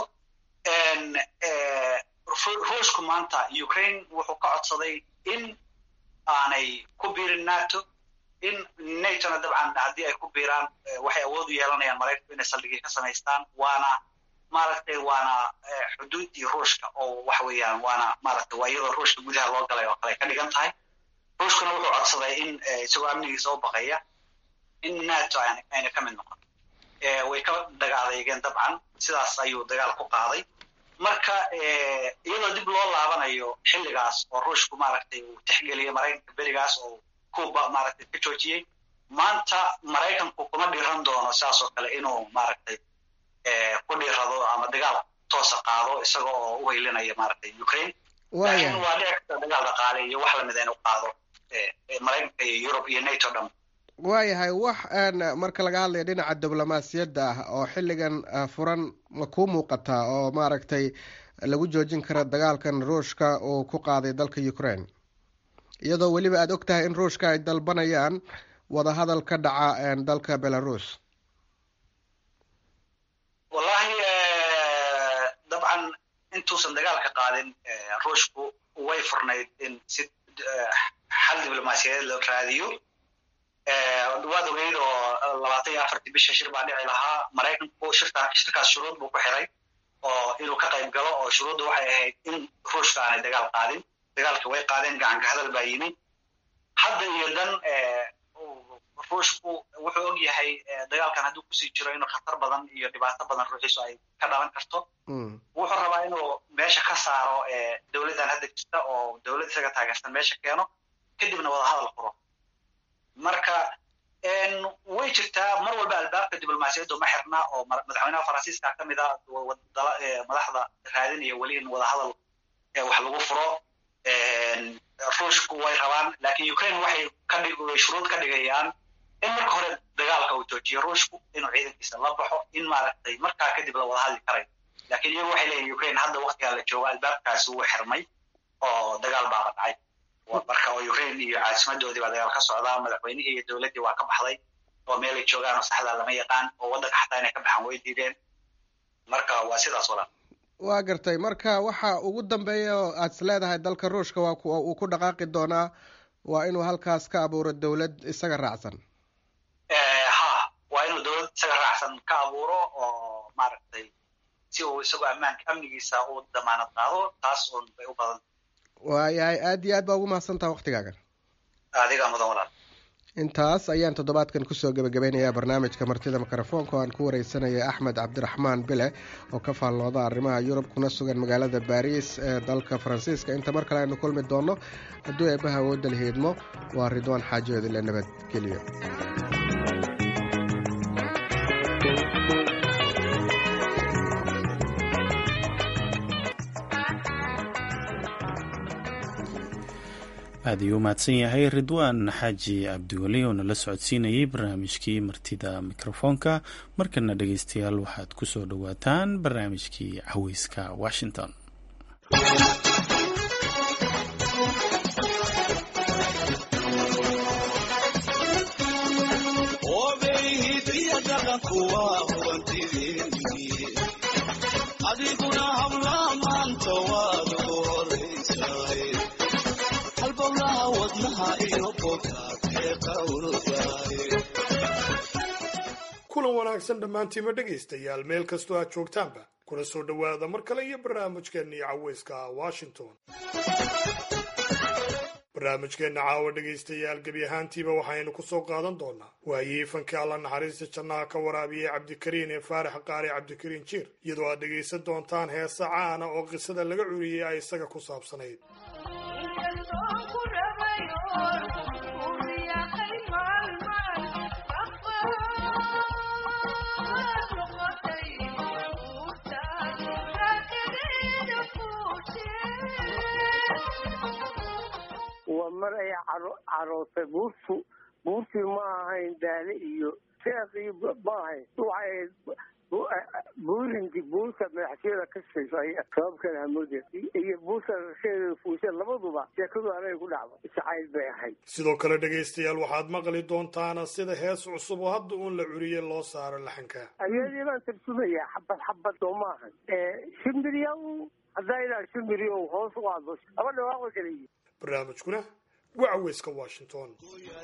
ruushku maanta ukraine wuxuu ka codsaday in aanay ku biirin nato in natona dabcan haddii ay ku biiraan waxay awood u yeelanayaan maraykanku inay saldhigii ka samaystaan waana maaragtay waana xuduuddii ruushka oo waxa weeyaan waana maaragtay waa iyadoo ruushka gudaha loo galay oo kale ka dhigan tahay ruushkuna wuxuu codsaday in isagoo amnigiisa u baqaya in nato ayna ka mid noqon way ka dagaaleegeen dabcan sidaas ayuu dagaal ku qaaday marka iyadoo dib loo laabanayo xilligaas oo ruushku maaragtay uu tixgeliyey maraykanka berigaas oo cuba maaragtay ka joojiyey maanta maraykanku kuma dhiran doono sidaas oo kale inuu maaragtay ku dhiirado ama dagaal toosa qaado isaga oo u haylinaya maaragtay ukraine laakiin waa dhici karta dagaal dhaqaale iyo wax lamida inuu qaado maraykanka iyo yurub iyo nato dhan waayahay wax marka laga hadlaya dhinaca diblomaasiyadda ah oo xilligan furan ma kuu muuqataa oo maaragtay lagu joojin kara dagaalkan ruushka uu ku qaaday dalka ukraine iyadoo weliba aada og tahay in ruushka ay dalbanayaan wadahadal ka dhaca dalka belarus intuusan dagaalka qaadin ruushku way furnayd in si xal diblomaasiyadeed loo raadiyo waad ogeyd oo labaatan iyo afartii bisha shir baa dhici lahaa maraykanku shirka shirkaas shuruud buu ku xiray oo inuu ka qayb galo oo shuruuddu waxay ahayd in ruushka aanay dagaal qaadin dagaalka way qaadeen gacanka hadal baa yimi hadda iyo dan ruushku wuxuu og yahay dagaalkan hadduu kusii jiro inuu khatar badan iyo dhibaato badan ruuxiisu ay ka dhalan karto wuxuu rabaa inuu meesha ka saaro dowladdan hadda jirta oo dowlad isaga taageersan meesha keeno kadibna wada hadal furo marka way jirtaa mar walba albaabka diblomaasiyaddu ma xirna oo madaxweynaha faransiiska ka mid a madaxda raadinaya weli in wada hadal wax lagu furo ruushku way rabaan lakin ukraine waxay kadhig shuruud ka dhigayaan in marka hore dagaalka uu joojiyo ruushku inuu ciidankiisa la baxo in maaragtay markaa kadib la wada hadli karayo lakin iyagu waxay leeyihin ukraine hadda waktigaa la joogo albaabkaasi wuu xirmay oo dagaal baaba dhacay marka oo ukraine iyo caasimadoodii baa dagaal ka socdaa madaxweynihii iyo dowladdii waa ka baxday oo meelay joogaan oo saxdaa lama yaqaan oo waddanka xataa inay ka baxaan way diideen marka waa sidaas walaa waa gartay marka waxa ugu dambeeya oo aad is leedahay dalka ruushka waa uu ku dhaqaaqi doonaa waa inuu halkaas ka abuuro dowlad isaga raacsan ha waa inuu dowlad isaga raacsan ka abuuro oo maaragtay si uu isagoo ammaanka amnigiisa u damaanad qaado taas un bay u badan waayahay aad iyo aad baa ugu mahadsantaha waktigaagan adigaa mudan walaal intaas ayaan toddobaadkan kusoo gebagabeynayaa barnaamijka martida mikrofoonka oo aan ku wareysanaya axmed cabdiraxmaan bile oo ka faallooda arrimaha yurub kuna sugan magaalada baariis ee dalka faransiiska inta mar kale aynu kulmi doonno hadduu eebbaha awoodda la hiidmo waa ridwaan xaajood ile nabadgelyo aad ayuu u mahadsan yahay ridwaan xaaji cabdiweli oo nala socodsiinayay barnaamijkii martida mikrofoonka markana dhegeystayaal waxaad ku soo dhowaataan barnaamijkii caweyska washington kulan wanaagsan dhammaantiima dhegaystayaal meel kastoo aad joogtaanba kuna soo dhowaada mar kale iyo barnaamijkeennii caweyska washington barnaamijkeenna caawa dhegaystayaal gebi ahaantiiba waxaynu ku soo qaadan doonaa waayihii fankii alla naxariista jannaha ka waraabiyey cabdikariin ee faarax qaari cabdikariin jiir iyadoo aad dhegaysan doontaan heesa caana oo qisada laga curiyey ay isaga ku saabsanayd waa mar ay carootay buurtu buurtii ma ahayn daale iyo seeqii ma ahayn waxay buurinkii buurta madaxtooyada ka shaqeysay sababkan hamoode iyo buurta rasheeda fuusha labaduba sheekadu anay ku dhacdo jacayl bay ahayd sidoo kale dhegaystayaal waxaad maqli doontaana sida hees cusub oo hadda uun la curiyey loo saaro laxanka ayadii baan tarjumayaa xabad xabad oo ma ahan shimbiryaw haddaa ilaa shimbiryow hoos u aado laba dhawaaqo kala yihi barnaamijkuna waa caweyska washington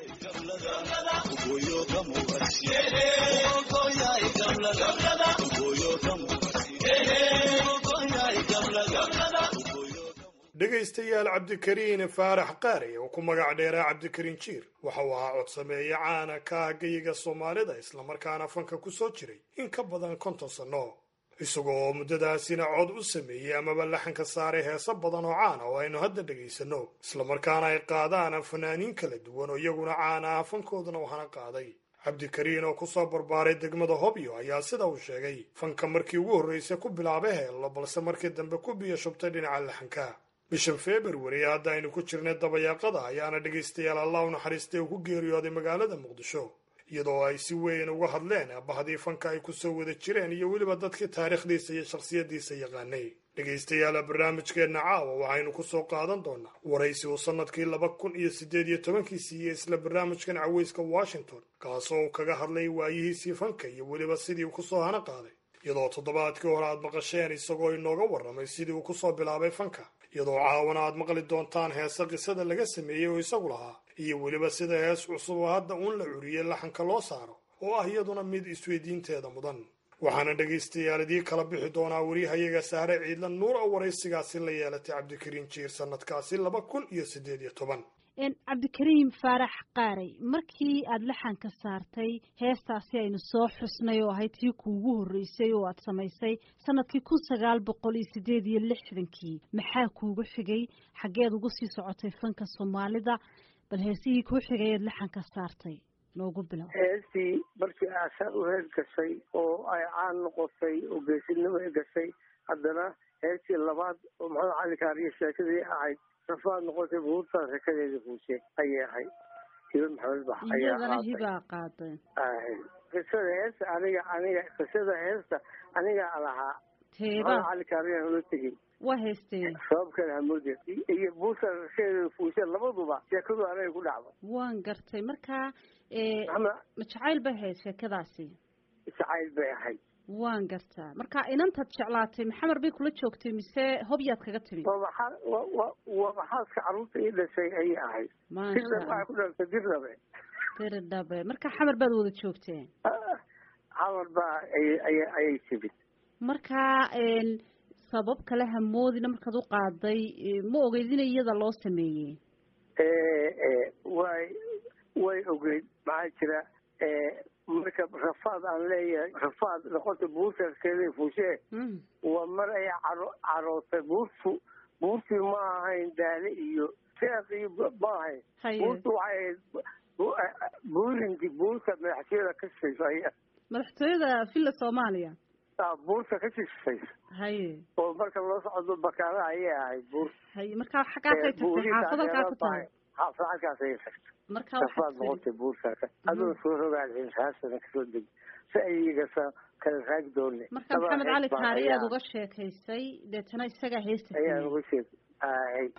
dhegaystayaal cabdikariin faarax qaari oo ku magac dheeraa cabdikariin jiir waxa uu ahaa codsameeye caana ka ah geyiga soomaalida islamarkaana fanka ku soo jiray in ka badan konton sanno isagoo muddadaasina cod u sameeyey amaba laxanka saaray heeso badan oo caana oo aynu hadda dhegaysanno islamarkaana ay qaadaan fanaaniin kala duwan oo iyaguna caana ah fankoodana waxana qaaday cabdikariin oo kusoo barbaaray degmada hobyo ayaa sida uu sheegay fanka markii ugu horraysay ku bilaabay heello balse markii dambe ku biyo shubtay dhinaca laxanka bishan februari hadda aynu ku jirnay dabayaaqada ayaana dhegaystayaal allah u naxariistay uu ku geeriyooday magaalada muqdisho iyadoo ay si weyn uga hadleen bahdii fanka ay kusoo wada jireen iyo weliba dadkii taariikhdiisa iyo shakhsiyaddiisa yaqaanay dhegaystayaala barnaamijkeenna caawa waxaynu ku soo qaadan doonaa waraysi uu sannadkii laba kun iyo siddeed iyo tobankii siiyey isla barnaamijkan caweyska washington kaasoo uu kaga hadlay waayihiisii fanka iyo weliba sidii uu kusoo hana qaaday iyadoo toddobaadkii hore aad maqasheen isagoo inooga warramay sidii uu kusoo bilaabay fanka iyadoo caawana aad maqli doontaan heese qisada laga sameeyey oo isagu lahaa iyo weliba sida hees cusub oo hadda uun la curiyey laxanka loo saaro oo ah iyaduna mid isweydiinteeda mudan waxaana dhegaystayaal idii kala bixi doonaa werihayaga sahre ciidla nuur oo waraysigaasi la yeelatay cabdikariin jiir sanadkaasi laba kun iyo siddeed iyo toban cabdikariim faarax qaaray markii aada laxanka saartay heestaasi aynu soo xusnay oo ahayd tii kuugu horreysay oo aada samaysay sanadkii kun sagaal boqol iyo siddeed iyo lixdankii maxaa kuugu xigay xaggeed ugu sii socotay fanka soomaalida bal heesihii kuu xigay eed laxanka saartay noogu bilow heestii markii aasaan u hees gashay oo ay caan noqotay oo geesinimo ay gashay haddana heestii labaad oo maxamed cali kaariyo sheekadii ahayd rafaad noqotay buurtaa sheekadeedii fuushe ayay ahayd hiba maxamed bax iyadana hibaa qaaday qisada heesta aniga aniga qisada heesta anigaa lahaa teeba maxamed cali kaariyan ula tegey waa heestee sababkeeda hamoode iyo buurta sheekadeeda fuushe labaduba sheekadu aniga ku dhacdo waan gartay markaa ama ma jacayl bay ahayd sheekadaasi jacayl bay ahayd waan gartaa marka inantaad jeclaatay maxamar bay kula joogtay mise hobyaad kaga timi waa maxaa wa wa waa maxaaska carruurta ii dhashay ayay ahayd dirna waxay ku dhalatay dirnabe diridhabe marka xamar baad wada joogteen xamar baa ay ay ayay timid marka sabab kale hamoodina markaad u qaaday ma ogeyd in iyada loo sameeyey way way ogeyd maxaa jira marka rafaad aan leeyahay rafaad noqota buurtaskeeda fuushee waa mar ay caro carootay buurtu buurtii ma ahayn daale iyo seeq iyo ma ahayn buurtu waxay ahayd buurinti buurta madaxtooyada ka shisayso aya madaxtooyada villa soomaaliya buurta ka shisayso haye oo marka loo socdo bakaala ayay ahayd buur haye marka xaggaasay tagtay xaafad halkaa ku tahay xaafad halkaas ayay tagtay marka rafaad noqotay buurtaasa adoo soo rogaal haasana kasoo deg si ayagasa kala raagi doone marka maxamed cali kaari aad uga sheekaysay deetana isagaa heesta ayaan uga sheek ahay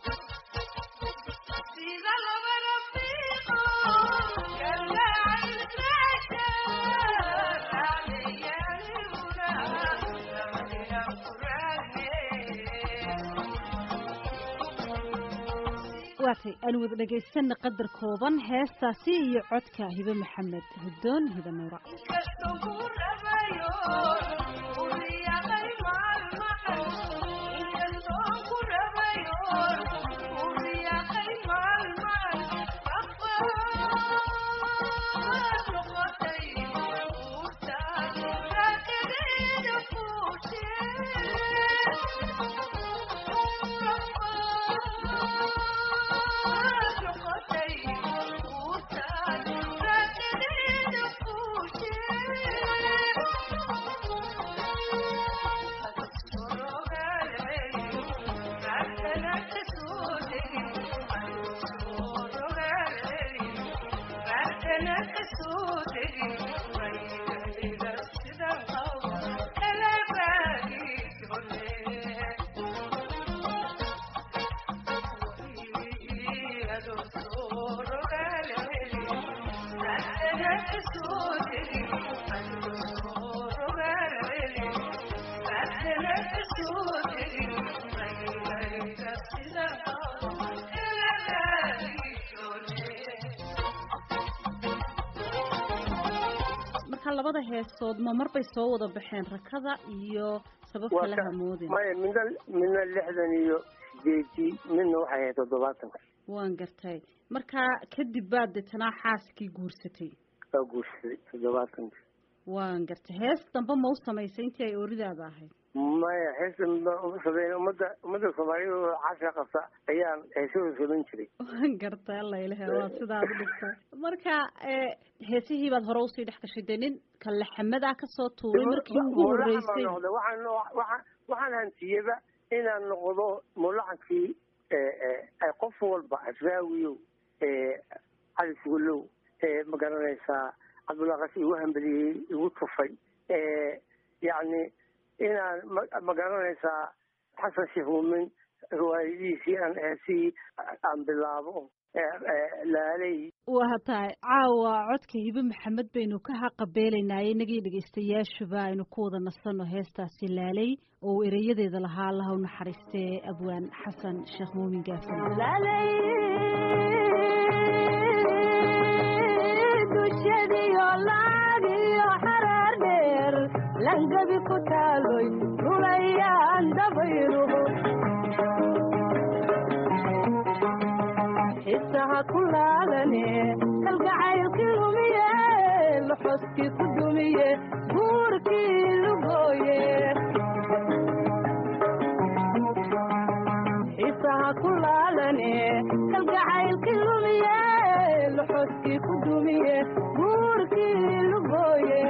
waatay aan wada dhagaysana qadar kooban heestaasi iyo codka hibe maxamed hudoon hibe nuura labada heesood ma marbay soo wada baxeen rakada iyo sabab kale hamoodin maya midna midna lixdan iyo sideedii midna waxay ahayd toddobaatanka waan gartay marka kadib baad deetanaa xaaskii guursatay waa guursaday toddobaatanka waan gartay hees dambe ma u samaysay intii ay ooridaada ahayd maya heesta uma sameyn ummadda ummadda soomaaliyada oo casha qabta ayaan heesahooda samayn jiray waan gartay alla ilahe waa sidaad u dhigtay marka heesihii baad hore usii dhex gashay dee nin kalaxamada kasoo tuuray markii ugu horreysay noqday waxaan waxaan waxaan hantiyaba inaan noqdo mulacankii qof walba asraawiyow cali sugalow ma garanaysaa cabdullaqasi igu hambeliyey igu tufay yacni inaan ma garanaysaa xasan sheekh muumin riwaayadiisii aan heesihii aan bilaabo laaley waa tahay caawa codka hibe maxamed baynu ka haqabeelaynaaye inagii dhegaystayaashuba aynu ku wada nasanno heestaasi laaley oo uu ereyadeeda lahaa allaha u naxariistee abwaan xasan sheekh muumin gaafan langabi ku taaloy rulayaan dabayruhu xisaha ku laalane kalgacaylkii lumiye loxoskii ku dumiye guurkii lugooye xisaha ku laalane kalgacaylkii lumiye loxoskii ku dumiye guurkii lugooye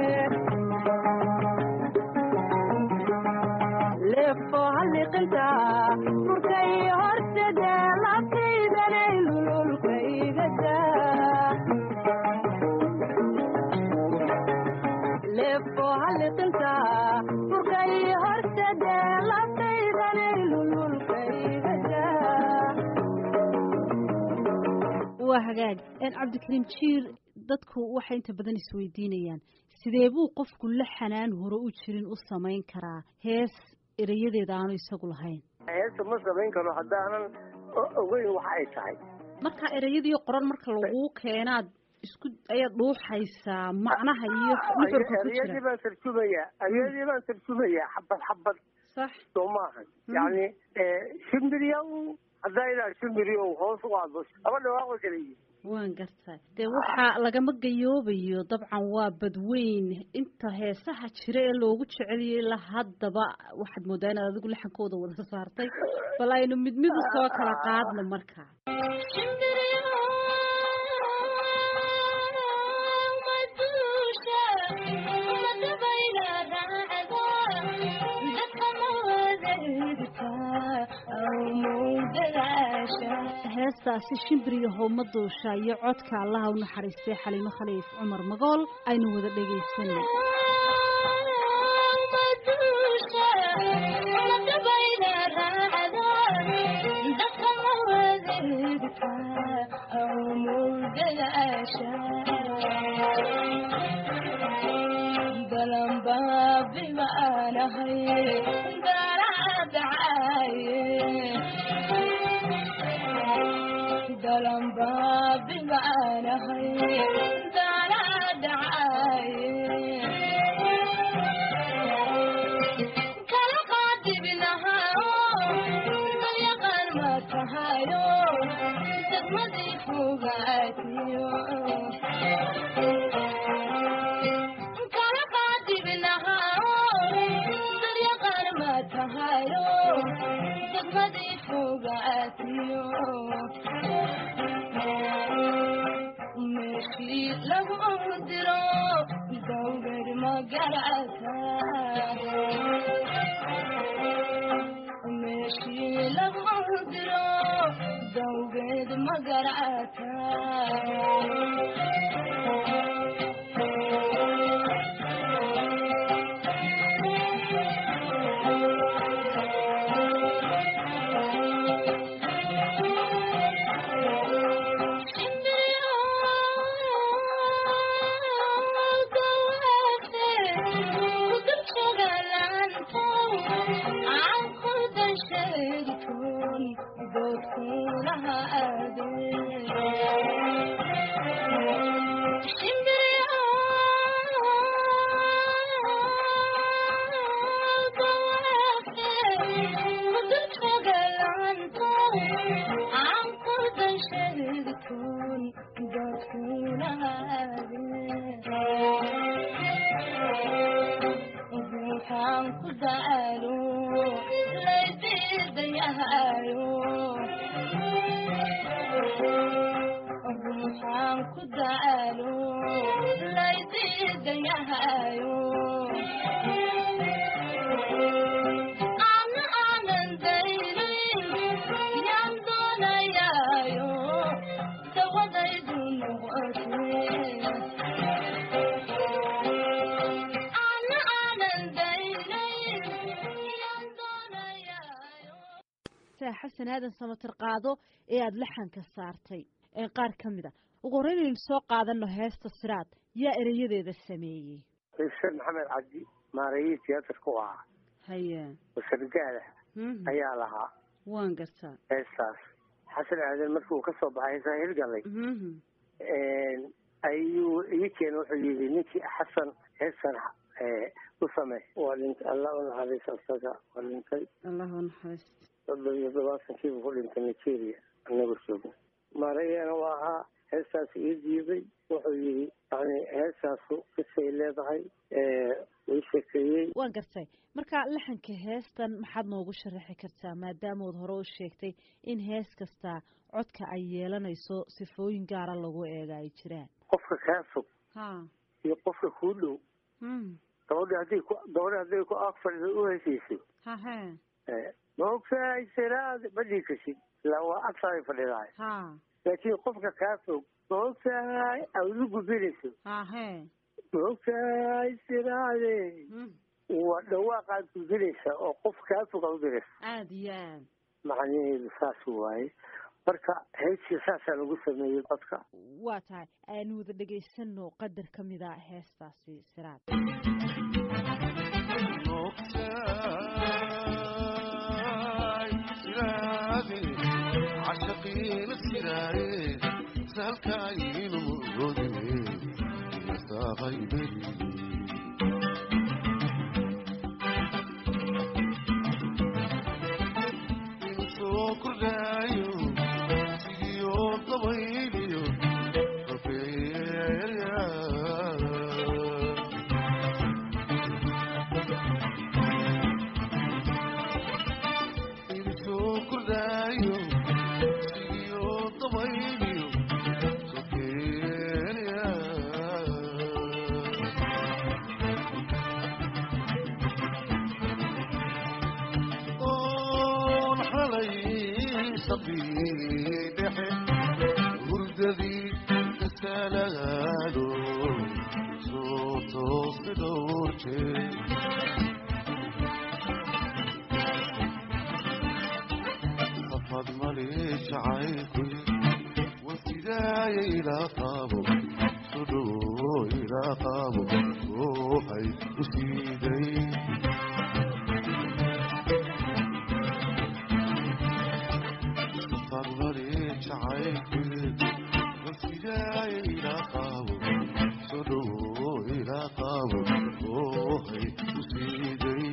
leefo halliqinta furkay hortede labkaydanay lululkaygada leefo halliqinta furkay hortede labkaydanay lululkaygada waa hagaag cabdikariim jiir dadku waxay inta badan isweydiinayaan sidee buu qofku la xanaan hore u jirin u samayn karaa hees erayadeeda aanu isagu lahayn heesta ma samayn karo haddaanan ogeyn waxa ay tahay marka ereyadii qoran marka laguu keenaad isku ayaad dhuuxaysaa macnaha iyo nuxurka ku ereyadii jira baan tarjumayaa ereyadii baan tarjumayaa xabad xabad sax soo maahan yacni shimbirya haddaa ilaa shimbiryo hoos u aado laba dhawaaqo kala yihin waan gartaa dee waxaa lagama gayoobayo dabcan waa badweyn inta heesaha jira ee loogu jeceliyay ilaa haddaba waxaad moodaa inaad adigu laxankooda wada saartay bal aynu mid mid u soo kala qaadno marka heestaasi shimbiriyo howma duusha iyo codka allaha u naxariistay xaliimo khaliif cumar magool aynu wada dhegaysanay xasan aadan samatir qaado ee aada laxanka saartay qaar ka mid a ugu horreyn aynu soo qaadano heesta siraad yaa ereyadeeda sameeyey xuseen maxamed cabdi maarayii tiyaatarka u ahaa haye wasargaada ayaa lahaa waan gartaa heestaas xasan aadan markii uu kasoo baxay heesaa hirgalay ayuu ii keena wuxuu yidhi ninkii xasan heestan u samey waa dhintay allah u naxariis asaga waa dhintay allah u naxariist soddon iyo todobaatankiibu ku dhintay nigeria anagoo joogna maarayana waa ahaa heestaas ii diiday wuxuu yidhi yani heestaasu kisay leedahay ii sheekeeyey waan gartay marka laxanka heestan maxaad noogu sharaxi kartaa maadaamood hore u sheegtay in hees kasta codka ay yeelanayso sifooyin gaara lagu eega ay jiraan qofka kaa fog ha iyo qofka kuu dhow gabadhi hadday ku gabadhi hadday ku ag fadhido u heshiiso hahe maogtahay siraad ma dhii kasid ilaa waa agtaaday fadhidahay ha laakiin qofka kaa fog maogtahay awdu gubinayso hahe maogtahay siraade waa dhawaaqaad gudinaysa oo qof kaa fog aad u diraysa aada iyo aad macnaheedu saas waaye marka heestii saasaa lagu sameeyey codka waa tahay aanu wada dhegaysano qadar ka mid a heestaasi siraad cashaqiina siraaye salkaayinu murodine nasaaqayberi insoo kordhaayo sigiyo dabayliyo rofeeya insoo kordhaayo sigiyo dabayliyo rofeeya oon xalay sabiidhexe hurdadii kasalaado soo toosi dhowr jeer safad mali jacaylkuy wasidaaya ilaa qaabo sudhowo ilaa qaabo ruuxay u siiday farmari jacaylkeed wasidaaya ilaa qaabo soo dhowo ilaa qaabo ruuxay u siiday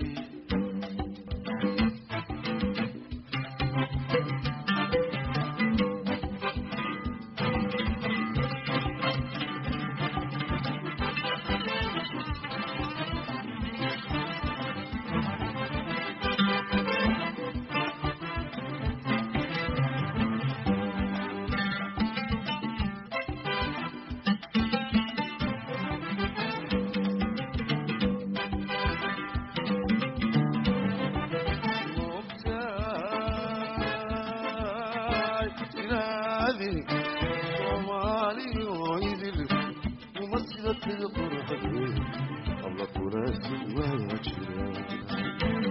moogtahay inaadi soomaaliyo idil uma sida tida qurxade alla kulaasi waa jira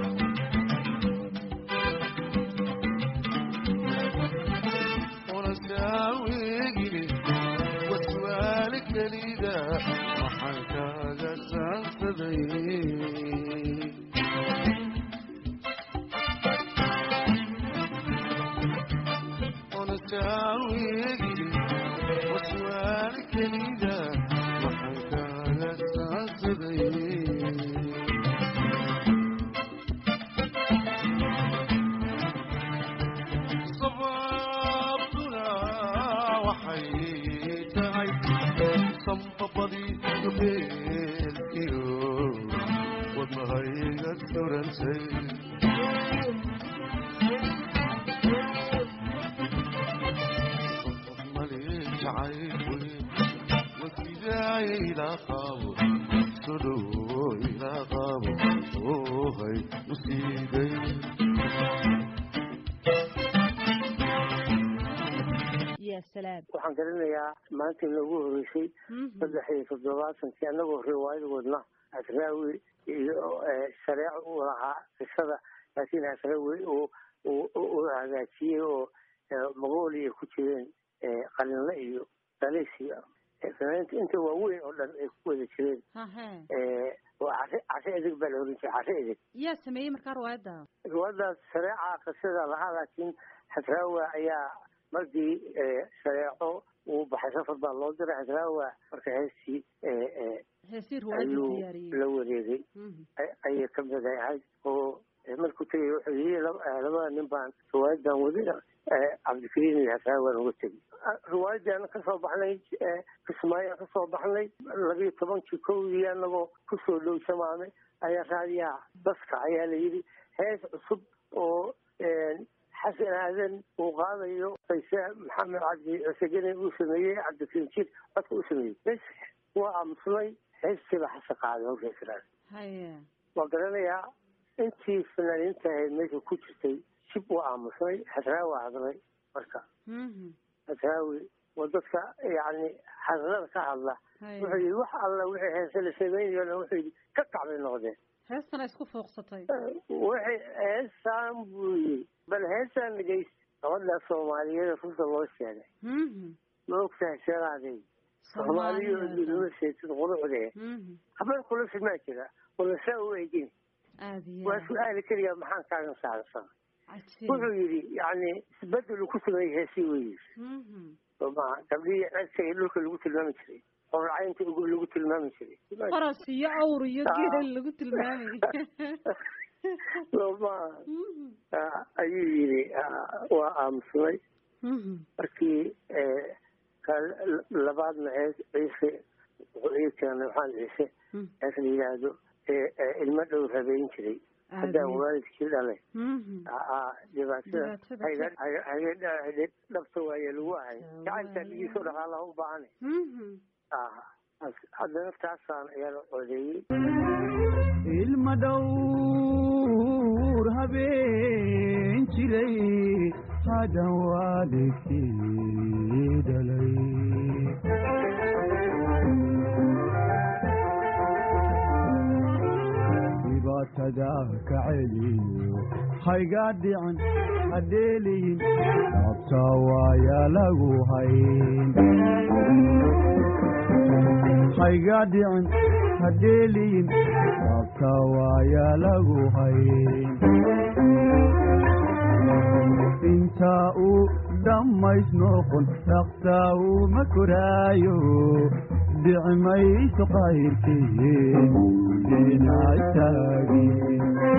unasaawegine waswaali kelida waxaan kaaga saansaday onasaawegine waswaali kelida waxaan kaaga saansaday sababtuna waxay tahay sambabadii dubeelkiyo wadnahayga surantay mali jacaylkuy wasidaaya ilaa qaabo soo dhowo ilaa qaabo oohay u siiday ya salaam waxaan garanayaa maanta inoogu horeysay saddex iyo toddobaatankii annagoo riwaayad wadna asraawi iyo shareeco u lahaa qisada laakiin asraawi uu uu hagaajiyey oo mongolia ku jireen qalinle iyo daliis iyo fanaaniinta inta waaweyn oo dhan ay ku wada jireen waa case case edeg baa la oran jiray case edeg yaa sameeyey markaa riwaayadda riwaayadaas shareeca qisada lahaa laakiin xasraawa ayaa markii shareeco uu baxay safar baa loo diray xasraawa marka heestii heesii riwaayadda ayuu diyaariyey la wareegay ayay ka mid ahayd oo markuu tegay wuxuu yii labada nin baan riwaayadan wadi cabdikariim iyo xasraawaan uga tegay riwaayadan kasoo baxnay kismaayaan kasoo baxnay labiyo tobankii kowdii anagoo kusoo dhow samaame ayaa raadiyaha baska ayaa la yidhi hees cusub oo xasan aadan uu qaadayo qayse maxamed cabdi cusegene uu sameeyey cabdikariim jir codka uu sameeyey bes waa aamusnay heestiiba xasan qaaday hawshaasraad haye waa garanayaa intii fanaaniinta ahayd meesha ku jirtay jib waa aamusnay xasraawi hadlay marka xasraawi waa dadka yani hadlada ka hadla wuxuu yidhi wax alla wixii heese la samaynayo dhan wuxuu yidhi ka kacbay noqdeen heestana isku fooqsatay waxay heesaan buu yidhi bal heesaan dhegeysta gabadha soomaaliyada runta loo sheegay ma ogtahay sheegaadey soomaaliya nima sheegtid qurucdee habeen kula filmaa jira wala saa u eegin waa su-aali keliya maxaan kaagan saarsan wuxuu yidhi yani isbedelu ku sameeyey heesii wey somaa gabdhihii cedka iyo dhulka lagu tilmaami jiray qorracaynta ugu lagu tilmaami jiray faras iyo awr iyo geel lagu tilmaamay soma ayuu yidhi waa aamusnay markii labaadna hees ciise wuxuu ii keenay waxaan ciise hees la yidhaahdo ilmo dhow rabeyn jiray haddaan waalidkii dhalay dhibaatada dhabta waaye lagu ahay gacantaa dhigiisoo dhaqaalaha u baahane haddana taasaan ayaa codeeyey ilma dhowr habeen jiray hadan waalidkii dhalay dhibaatada ka celiyo hayga dhican hadheeliyin dhaabta waaya lagu hayn hayga dhicin hadheeliyin dhaabta waaya lagu hayn intaa uu dhammays noqon dhaqtaa uma koraayo dhici mayso qayrkeen dinacastaagin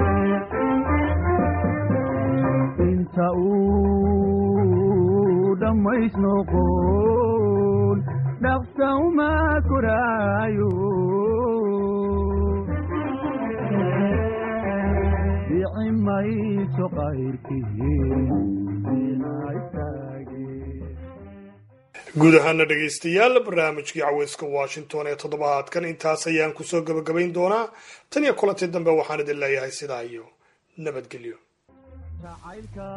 inta uu dhammays noqon dhaqsa uma koraayo dhici mayso qayrkeen guud ahaana dhegaystayaal barnaamijkii caweyska washington ee toddobaadkan intaas ayaan kusoo gebagabayn doonaa tan iyo kulantii dambe waxaan idin leeyahay sidaa iyo nabadgelyo jacaylka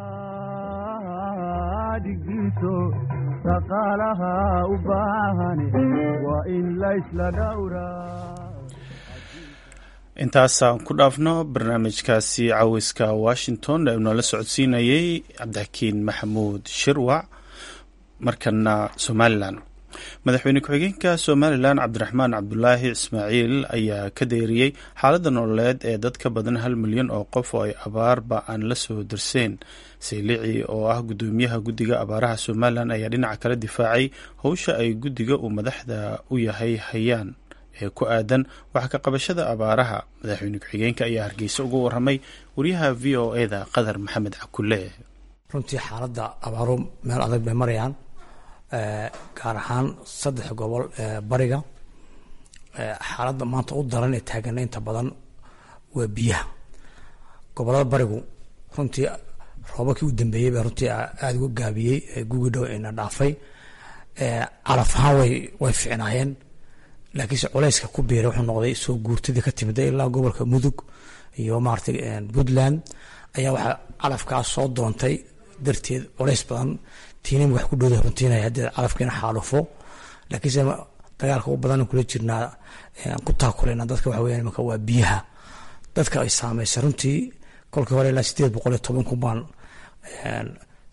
dhigiiso dhaqaalaha u baahan waa in laysla dhowraa intaasaan ku dhaafno barnaamijkaasi caweyska washington ee unala socodsiinayay cabdixakiin maxamuud shirwac markana somalilan madaxweyne ku-xigeenka somalilan cabdiraxmaan cabdulaahi ismaaciil ayaa ka deeriyey xaaladda nololeed ee dad ka badan hal milyan oo qof oo ay abaarba aan la soo darseen saylici oo ah gudoomiyaha guddiga abaaraha somalilan ayaa dhinaca kala difaacay howsha ay guddiga uu madaxda u yahay hayaan ee ku aadan wax ka qabashada abaaraha madaxweyne ku-xigeenka ayaa hargeysa uga waramay wariyaha v o eda qadar maxamed cakule runtii xaaladda abaaru meel adag bay marayaan gaar ahaan saddex gobol ee bariga xaaladda maanta u daran ee taagana inta badan waa biyaha gobolada barigu runtii roobabkii u dambeeyey baa runtii aada uga gaabiyey gugi dhow ina dhaafay calaf ahaan way way ficnaayeen laakiinse culayska ku biiray wuxuu noqday soo guurtadii ka timida ilaa gobolka mudug iyo maaragtay puntland ayaa waxaa calafkaas soo doontay darteed culays badan tiinin wax ku dhowda runtiinaya haddii calafkiina xaalufo laakiinse dagaalka u badan kula jirnaa ku taakuleyna dadka waxa weeyaan imanka waa biyaha dadka ay saameysay runtii kolkii hore ilaa sideed boqol iyo toban kun baan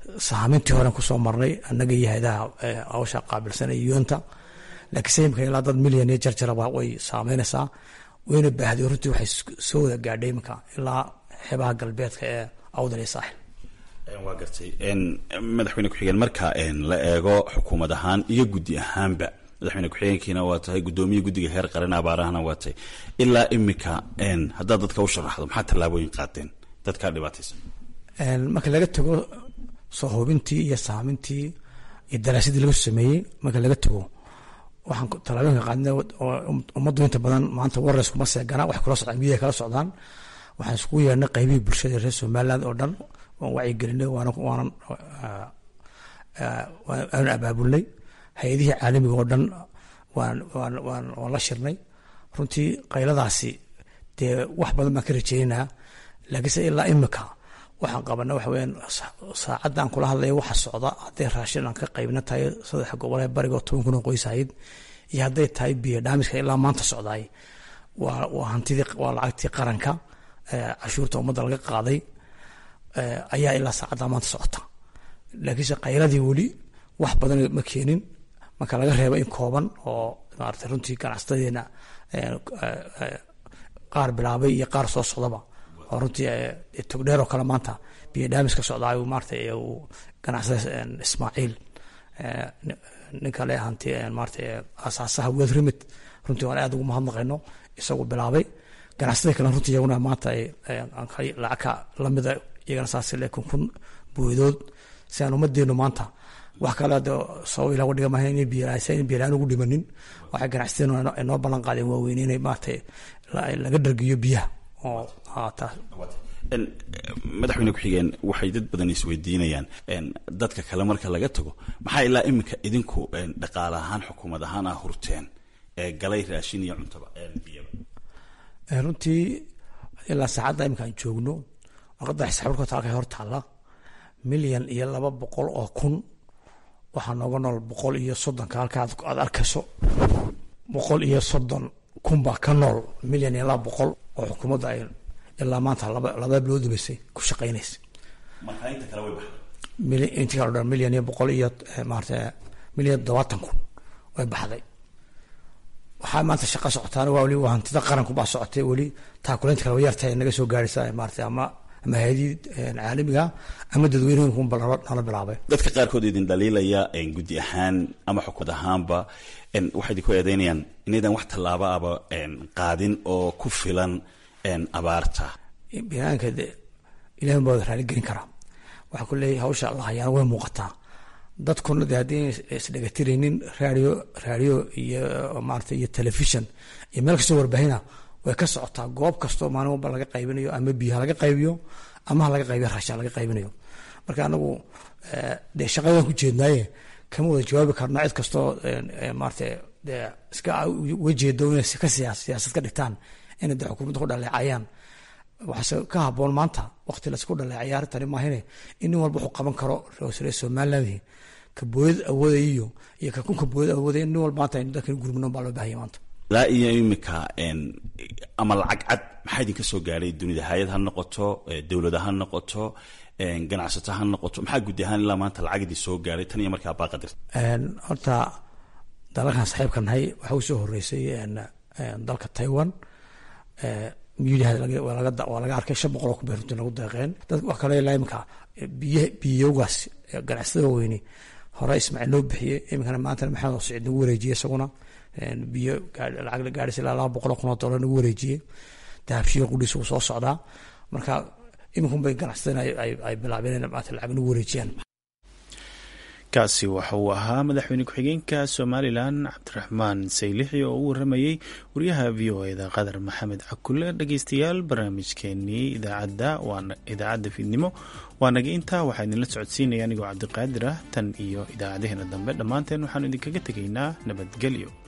saamintii horen kusoo marnay annaga iyo hay-adaha hawsha qaabilsan ee yuanta laakiinse imika ilaa dad milyan iyo jarjaraba way saameynaysaa wayna baahday runtii waxay soo wada gaadhay iminka ilaa xeebaha galbeedka ee awdal iyo saaxil waa gartay madaxweyne ku-xigeen marka la eego xukuumad ahaan iyo guddi ahaanba madaxweyne ku-xigeenkiina waa tahay guddoomiye guddiga heer qaran abaarahana waa tahay ilaa imika haddaad dadka u sharaxdo maxaa tallaabooyin qaateen dadkaa dhibaataysan marka laga tago soo hubintii iyo saamintii iyo daraasadii laga sameeyey marka laga tago waxaan tallaabooyinka qaadna ummaddu inta badan maanta warres kuma seegana waxay kula socdaan midiyaha kala socdaan waxaan iskugu yeernay qaybihii bulshada reer somaliland oo dhan waan wacyigelinay waana waanan waanu abaabulnay hay-adihii caalamiga oo dhan waan waan waan waan la shirnay runtii qayladaasi dee wax badan baan ka rajeynaynaa laakiinse ilaa imika waxaan qabana waxa weyaan saacaddan kula hadlaya waxa socda hadday raashin aan ka qaybna tahay saddex gobol ee bariga oo toban kun oo qoys ahayd iyo hadday tahay biyo dhaamiska ilaa maanta socdaay waa waa hantidii waa lacagtii qaranka cashuurta ummadda laga qaaday ayaa ilaa saacaddaa maanta socota laakiinse qayladii weli wax badan ma keenin marka laga reebo in kooban oo maarata runtii ganacsatadeena qaar bilaabay iyo qaar soo socdaba oo runtii togdheer oo kale maanta biyo dhaamis ka socdaa maarata uu ganacsada ismaaciil ninka le hanti maarata asaasaha weed remit runtii waan aad ugu mahadnaqayno isagu bilaabay ganacsatada kale runtii iyaguna maanta lacag ka lamida iyagana saas le kun kun buudood si aan ummadeenu maanta wax kale de sabab ilaga dhiga maaha in biyalaan ugu dhimanin waxay ganacsateenu inoo ballan qaadeen waaweyn inay maarata laga dhargiyo biyaha oo madaxweyne ku-xigeen waxay dad badan isweydiinayaan dadka kale marka laga tago maxaa ilaa iminka idinku dhaqaale ahaan xukuumad ahaan ah hurteen ee galay raashin iyo cuntaba biyaba runtii ilaa saacadda imika aan joogno warqadda xisaabirkoota halkay hor taalla milyan iyo laba boqol oo kun waxaa nooga nool boqol iyo soddonka halka aad arkayso boqol iyo soddon kun baa ka nool milyan iyo laba boqol oo xukuumadda ay ilaa maanta laba laba bilood dambeysay ku shaqaynaysa intii kale dhan milyan iyo boqol iyo maarata milyan todobaatan kun way baxday waxaa maanta shaqa socotaana waa weli waa hantida qaranku baa socotay weli taakuleynta kale yartahay naga soo gaaraysa maarata ama ama hay-adii caalamiga ama dadweynehinkunba nala bilaabay dadka qaarkood idin dhaliilaya guddi ahaan ama xukuumad ahaanba waxay idinku eedeynayaan inaydan wax tallaaba aba qaadin oo ku filan abaarta binaanka de ilahi baa raali gelin karaa waxaa ku leeyahy hawsha la hayaana way muuqataa dadkuna de haddii isdhegatiraynin radio radio iyo maarata iyo telefishon iyo meel kastoo warbahina way ka socotaa goob kastoo maalin walba laga qaybinayo ama biyaha laga qaybiyo ama ha laga qaybiyo raashin laga qaybinayo marka anagu dee shaqadan ku jeednaaye kama wada jawaabi karna cid kastoo maarata de iska ujeedo inay ka siyaasad ka dhigtaan inay de xukuumadda ku dhaleecayaan waxaase ka haboon maanta waqti laisku dhaleecaya arrintani maahine in nin walba wuxuu qaban karo reer somaliland ka booyad awoodaya iyo iyo ka kunka booyad awoodaya nin walba maanta aynu dalkan gurmino baa loo bahaya maanta ilaa iyo imika ama lacag cad maxaa idinka soo gaadhay dunida hay-ad ha noqoto dowlada ha noqoto ganacsato ha noqoto maxaa gudi ahaan ilaa maanta lacag idin soo gaadhay tan iyo markaa baaqadirta horta dalalkan saxiibka nahay waxaa usoo horeysay dalka taiwan waa laga arkay shan boqol oo kubay runtii lagu deeqeen dad wax kale ilaa imika biy biyogaas ganacsatada weyni hore ismaaciil loo bixiyey iminkana maantana maxamed siciid nagu wareejiyey isaguna biyo lacag la gaadhaysa ilaa laba boqol oo kun oo dollar nagu wareejiyey dahabshiyo qudhiis uu soo socdaa marka iminkun bay ganacsatada ay bilaabeen in maanta lacag nagu wareejiyaan kaasi waxa uu ahaa madaxweyne ku-xigeenka somalilan cabdiraxmaan saylixi oo u waramayey wariyaha v o eda qadar maxamed cakule dhegeystayaal barnaamijkeenii idaacadda waana idaacadda fiidnimo waa naga intaa waxaa idinla socodsiinaya anigoo cabdiqaadir ah tan iyo idaacadaheena dambe dhammaanteen waxaanu idinkaga tegaynaa nabadgelyo